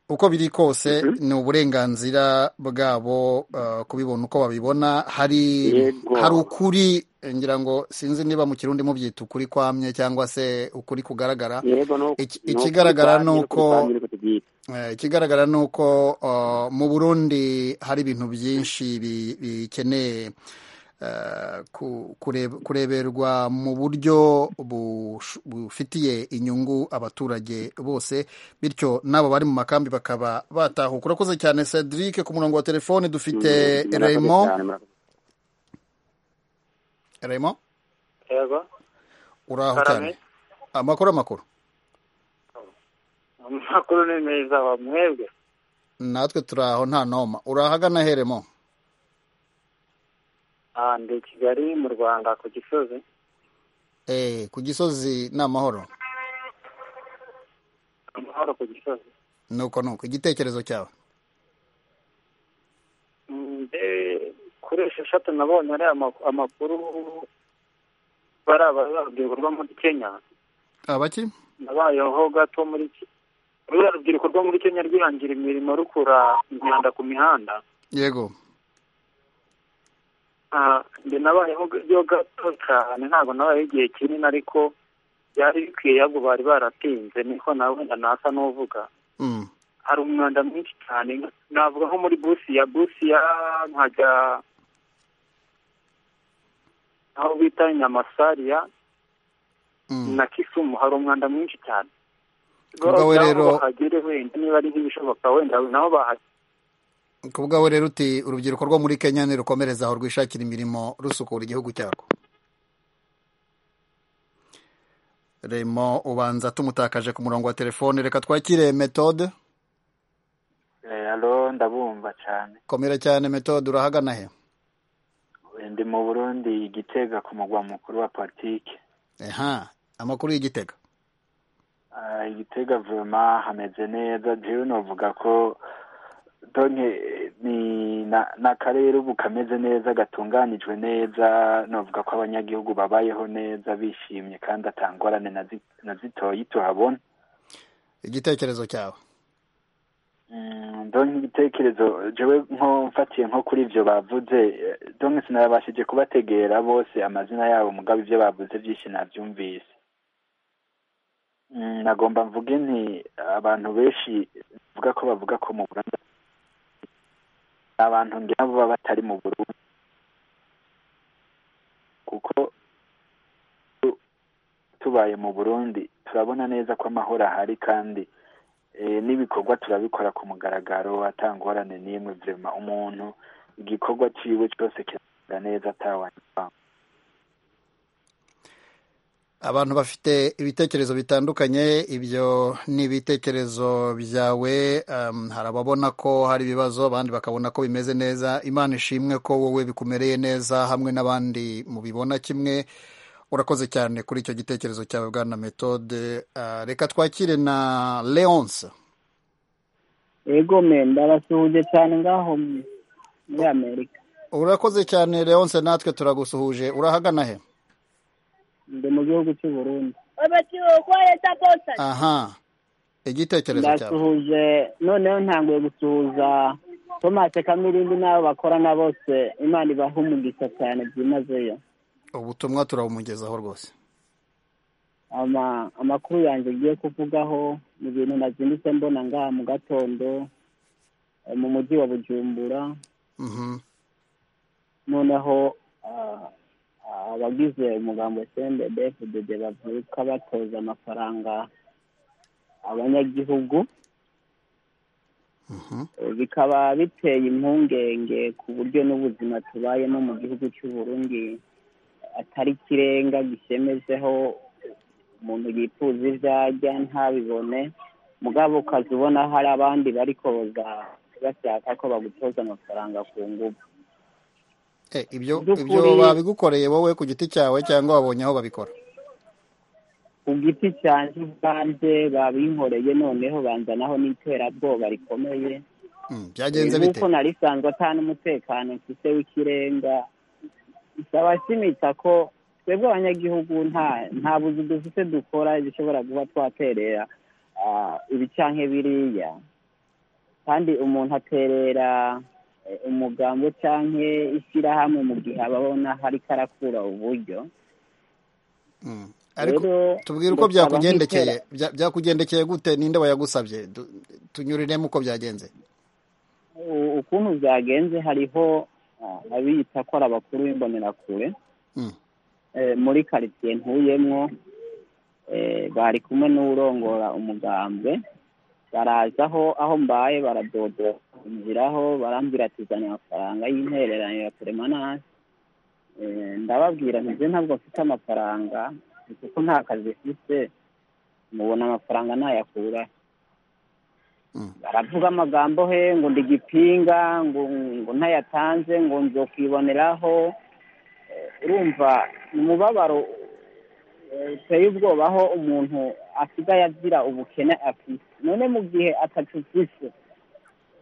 uko biri kose ni uburenganzira bwabo uh, kubibona uko babibona hari Yego. hari ukuri eh, ngira ngo sinzi niba mu kirundi mubyita ukuri kwamye cyangwa se ukuri kugaragara yego no Iki- no ikigaragara ni kwitwa- uko niko tubyita. Eh, ikigaragara ni uko uh, mu burundi hari ibintu byinshi bi- bikeneye eh, ku- kureb- kureberwa mu buryo bush- bufitiye inyungu abaturage bose bityo n'abo bari mu makambi bakaba batahuka urakoze cyane cedric ku murongo wa telefone dufite Mm, murakoze raymond cyane, murakoze. raymond yego uraho cyane karame amakuru amakuru amakuru ni meza wa mwebwe natwe turaho nta noma urahagana heremo Ah, ndi i kigali mu rwanda ku gisozi eh, ku gisozi ni amahoro amahoro ku gisozi nuko nuko igitekerezo cyawe Mm, mbe kuri esheshatu nabonye ari ama- amakuru bari abarubyiruko rwo muri kenya abaki nabayeho gato muri Ke- ruriya rubyiruko rwo muri kenya rwihangira imirimo rukura imyanda ku mihanda yego Ah, njye nabayeho byo gato cyane ntabwo nabayeho igihe kinini ariko byari bikwiye ahubwo bari baratinze niko nawe wenda nasa n'uvuga Mm. hari umwanda mwinshi cyane navuga nko muri busiya busiya nkajya aho bita nyamasariya na kisumu hari umwanda mwinshi cyane Ubwo we rero rero- bahagere wenda niba ari nk'ibishoboka wenda nabo bahagere ku bwawe rero uti urubyiruko rwo muri kenya nirukomereze aho rwishakira imirimo rusukura igihugu cyarwo remo ubanza tumutakaje ku murongo wa telefone reka twakire metode Eh, alo ndabumva cyane komera cyane metode urahagana he ndi mu burundi igitega ku mugwa mukuru wa politike aha amakuru y'igitega Ah, igitega vuma hameze neza jewe novuga ko donke ni na- n'akarere ubu kameze neza gatunganijwe neza novuga ko abanyagihugu babayeho neza bishimye kandi atangorane na zi- na zitoyi tuhabona igitekerezo cyawe Mm, donc igitekerezo jewe nko mfatiye nko kuri ibyo bavuze eh, donc sinabashije kubategera bose amazina yabo mugabo ibyo bavuze byinshi nabyumvise nagomba mvuge nti abantu benshi bavuga ko bavuga ko mu burundi abantu ngira baba batari mu burundi kuko tu- tubaye mu burundi turabona neza ko amahoro ahari kandi eh, n'ibikorwa turabikora ku mugaragaro atangorane n'imwe vrema umuntu igikorwa ciwe cyose kiragenda neza atawanywa abantu bafite ibitekerezo bitandukanye ibyo ni ibitekerezo byawe um, hari ababona ko hari ibibazo abandi bakabona ko bimeze neza imana ishimwe ko wowe bikumereye neza hamwe n'abandi mubibona kimwe urakoze cyane kuri icyo gitekerezo cyawe bwana metode uh, reka twakire na leonce yego me ndabasuhuje cyane ngaho mu- muri amerika urakoze cyane leonce natwe turagusuhuje urahagana he ndi mu gihugu cy'u burundi aha igitekerezo cyawe ndasuhuje noneho ntanguye gusuhuza tomase kamirindi n'abo bakorana bose imana ibaha umugisha cyane byimazeyo ubutumwa turabumugezaho rwose ama amakuru yanjye ngiye kuvugaho ni ibintu nazindutse mbona ngaha mu gatondo eh, mu mujyi wa bujumbura Mhm. noneho ah, abagize umugambo sendebe fdb bavuka batoza amafaranga abanyagihugu Eh, bikaba biteye impungenge ku buryo n'ubuzima tubayemo mu gihugu cy'u Burundi atari ikirenga gishemejeho umuntu yifuza ibyo arya ntabibone mugabo ukaza ubona hari abandi bari koza bashaka ko bagutoza amafaranga ku ngufu Eh, ibyo Mubyukuri- ibyo babigukoreye wowe ku giti cyawe cyangwa wabonye aho babikora ku giti cyanjye ubwanjye babinkoreye noneho banzanaho n'iterabwoba rikomeye Mm, byagenze bite nk'uko nari sanzwe ata n'umutekano mfite w'ikirenga bisaba kimitsa ko twebwe abanyagihugu nta nta buzi dufite dukora dushobora kuba twaterera ah, ibi canke biriya kandi umuntu aterera eh, umugambo canke ishyirahamwe mu gihe aba abona hariko arakura uburyo Mm. ariko Rero, tubwire uko ndasaba byakugendekeye nk'itera- Bya- byakugendekeye gute ninde wayagusabye Du- tunyuriremo uko byagenze u- ukuntu byagenze hariho ah, abiyita ko ari abakuru b'imbonerakure Mm. eh, muri karitsiye ntuyemwo eh, bari kumwe n'urongora umugambwe baraza aho aho mbaye baradodo inziraho barambwira ati zana amafaranga y'intereranyo ya peremanasi Eh, ndababwira nti nje ntabwo mfite amafaranga ni kuko nta kazi mfite mubona amafaranga nayakura baravuga amagambo he ngo ndi gipinga ngo ngo ntayatanze ngo nzo kwiboneraho Eh, urumva ni umubabaro eh, uteye ubwoba aho umuntu asigaye agira ubukene afite none mu gihe atatufise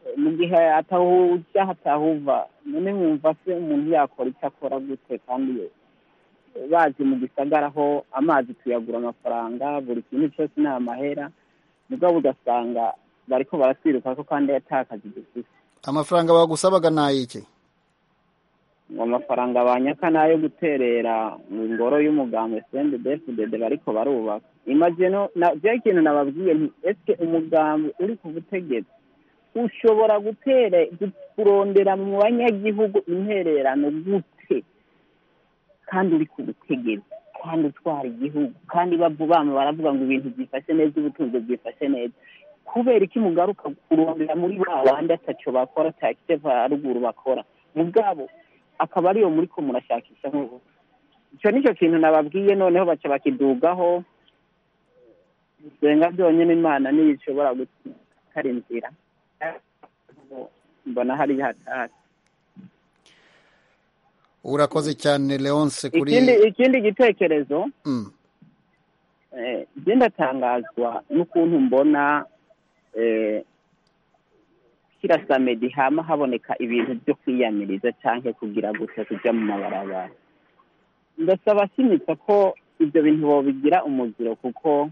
eh, mu gihe atahujya hatahuva none mwumva se umuntu yakora icyo akora gute kandi ye- bazi mu gisagara aho amazi tuyagura amafaranga buri kintu cyose ni amahera mugabo ugasanga bariko baratwiruka ko kandi atakazi dufise amafaranga bagusabaga nayiki ngo amafaranga banyaka ni ayo guterera mu ngoro y'umugambi sendi defudede bariko barubaka imagino bya kintu nababwiye nti esike umugambi uri ku butegetsi ushobora gutere gu- kurondera mu banyagihugu intererano gute kandi uri ku butegetsi kandi utwara igihugu kandi bavu bama baravuga ngo ibintu byifashe neza ubutunzi bwifashe neza kubera iki mugaruka kurondera muri ba bandi ataco bakora atakite haruguru bakora mugabo akaba ariyo muri ko murashakisha nk'ubu icyo nicyo kintu nababwiye noneho baca bakidugaho senga byonyine imana niyo ishobora gutara inzira mbona hari hatari urakoze cyane leonce kuri ikindi ikindi gitekerezo Mm. eh, jye ndatangazwa n'ukuntu mbona eh, samedi hama haboneka ibintu byo kwiyamiriza cyangwa kugira gusa kujya mu mabarabara ndasaba simitsa ko ibyo bintu bobigira umuziro kuko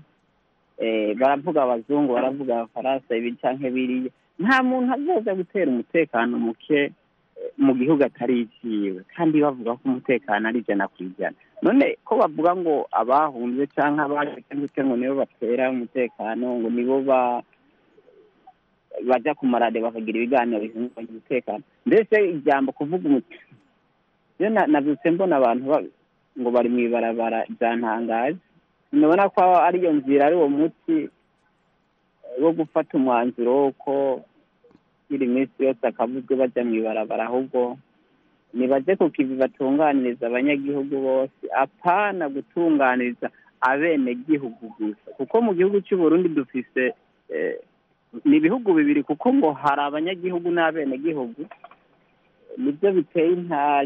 eh, baravuga abazungu baravuga abafaransa ibi canke biriya nta muntu azoza gutera umutekano muke eh, mu gihugu atari icyiwe kandi bavuga ko umutekano ari ijana ku ijana none ko bavuga ngo abahunze cyangwa abajijwe ngo nibo batera umutekano ngo nibo ba bajya ku maradiyo bakagira ibiganiro bihungabanya umutekano mbese ijambo kuvuga umuti iyo nabyutse mbona abantu ba- ngo bari mu ibarabara byantangaje nabona ko ari iyo nzira ari uwo muti eh, wo gufata umwanzuro w'uko buri minsi yose akavuzwe bajya mu ibarabara ahubwo nibajye ku kivi batunganiriza abanyagihugu bose apana gutunganiriza abenegihugu gusa kuko mu gihugu cy'u Burundi dufise eh, ni ibihugu bibiri kuko ngo hari abanyagihugu n'abenegihugu nibyo biteye inta-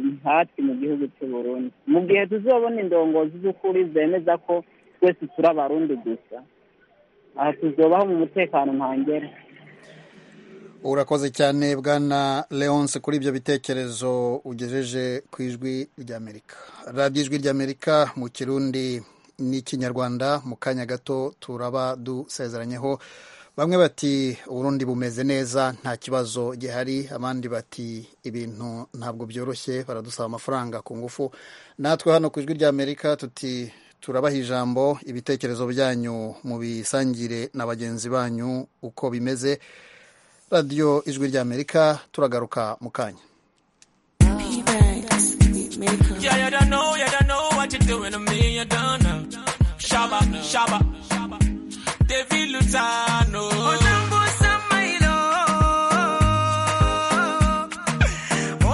intati mu gihugu cy'u Burundi mu gihe tuzobona indongozi z'ukuri zemeza ko twese turi abarundi gusa aha tuzobaho mu mutekano ntangere urakoze cyane bwana leonce kuri ibyo bitekerezo ugejeje ku ijwi ry'amerika radiyo ijwi ry'amerika mu kirundi n'ikinyarwanda mu kanya gato turaba dusezeranyeho bamwe bati uburundi bumeze neza nta kibazo gihari abandi bati ibintu ntabwo byoroshye baradusaba amafaranga ku ngufu natwe hano ku ijwi ry'amerika tuti turabaha ijambo ibitekerezo byanyu mubisangire na bagenzi banyu uko bimeze radiyo ijwi ry'amerika turagaruka mu kanya Yeah, you don't know, you don't know what you're doing to me, you don't know. Shaba, shaba, David Lutano. Onambo Samailo.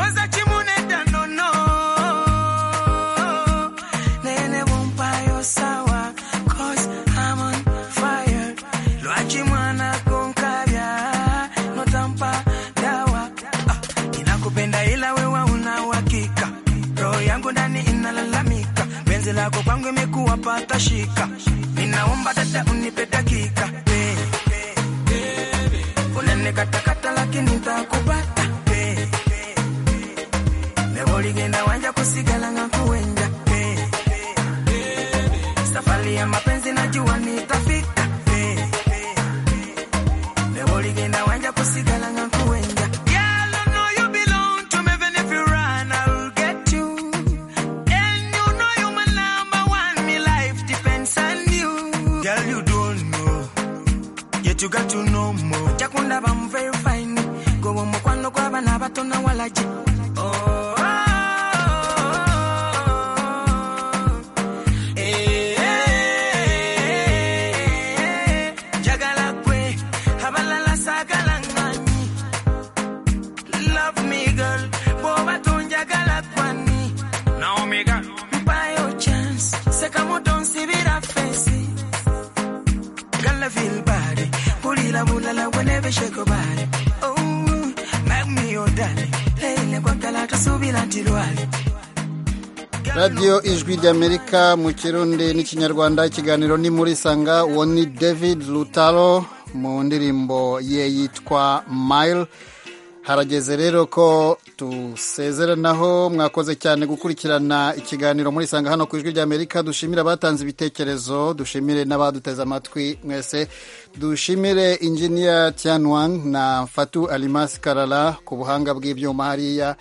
Oza Chimune Danono. Nene Bumpayo Sawa, cause I'm on fire. Luachi mwana konkavya, notampa dawa. Ah, Ninakupenda ila wewe una uhakika roho yangu ndani inalalamika, penzi lako kwangu imekuwa pata shika, ninaomba dada unipe dakika hey. Unanikatakata lakini ntakupata hey. Leo ligenda wanja kusigala ngakuwenja hey. Safari ya mapenzi najua nitafika hey. Leo ligenda wanja kusigala ngakuwenja Girl, I know you belong to me, even if you run, I'll get you. And you know you my number one, my life depends on you. Girl, you don't know, yet you got to know more. Chakunda bam very fine, go on mukwano kwa bana bato na walaji. Oh, oh, oh, oh. Eh, eh, eh, eh. Jagala kwe, abalala sagala ngani. Love me girl, boba tunjagala kwani. Naomi girl. Mpayo chance, seka moto nsibira fensi. Girl, I feel bad. Bulila bulala whenever shake your body. Oh, make me your daddy. Lele kwa kala tusubira ntilwali. radiyo ijwi ry'amerika mu kirundi n'ikinyarwanda ikiganiro ni muri sanga uwo ni david lutaro mu ndirimbo ye yitwa mile harageze rero ko dusezeranaho mwakoze cyane gukurikirana ikiganiro muri sanga hano ku ijwi ry'amerika dushimire abatanze ibitekerezo dushimire n'abaduteze amatwi mwese dushimire injiniya tianwang na fatu alimasi karara ku buhanga bw'ibyuma hariya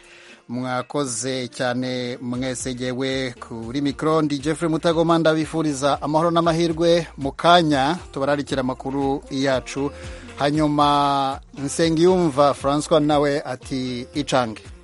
mwakoze cyane mwesegewe kuri mikoro ndi jeffrey mutagoma ndabifuriza amahoro n'amahirwe mu kanya tubararikira amakuru yacu hanyuma nsengiyumva francois nawe ati icange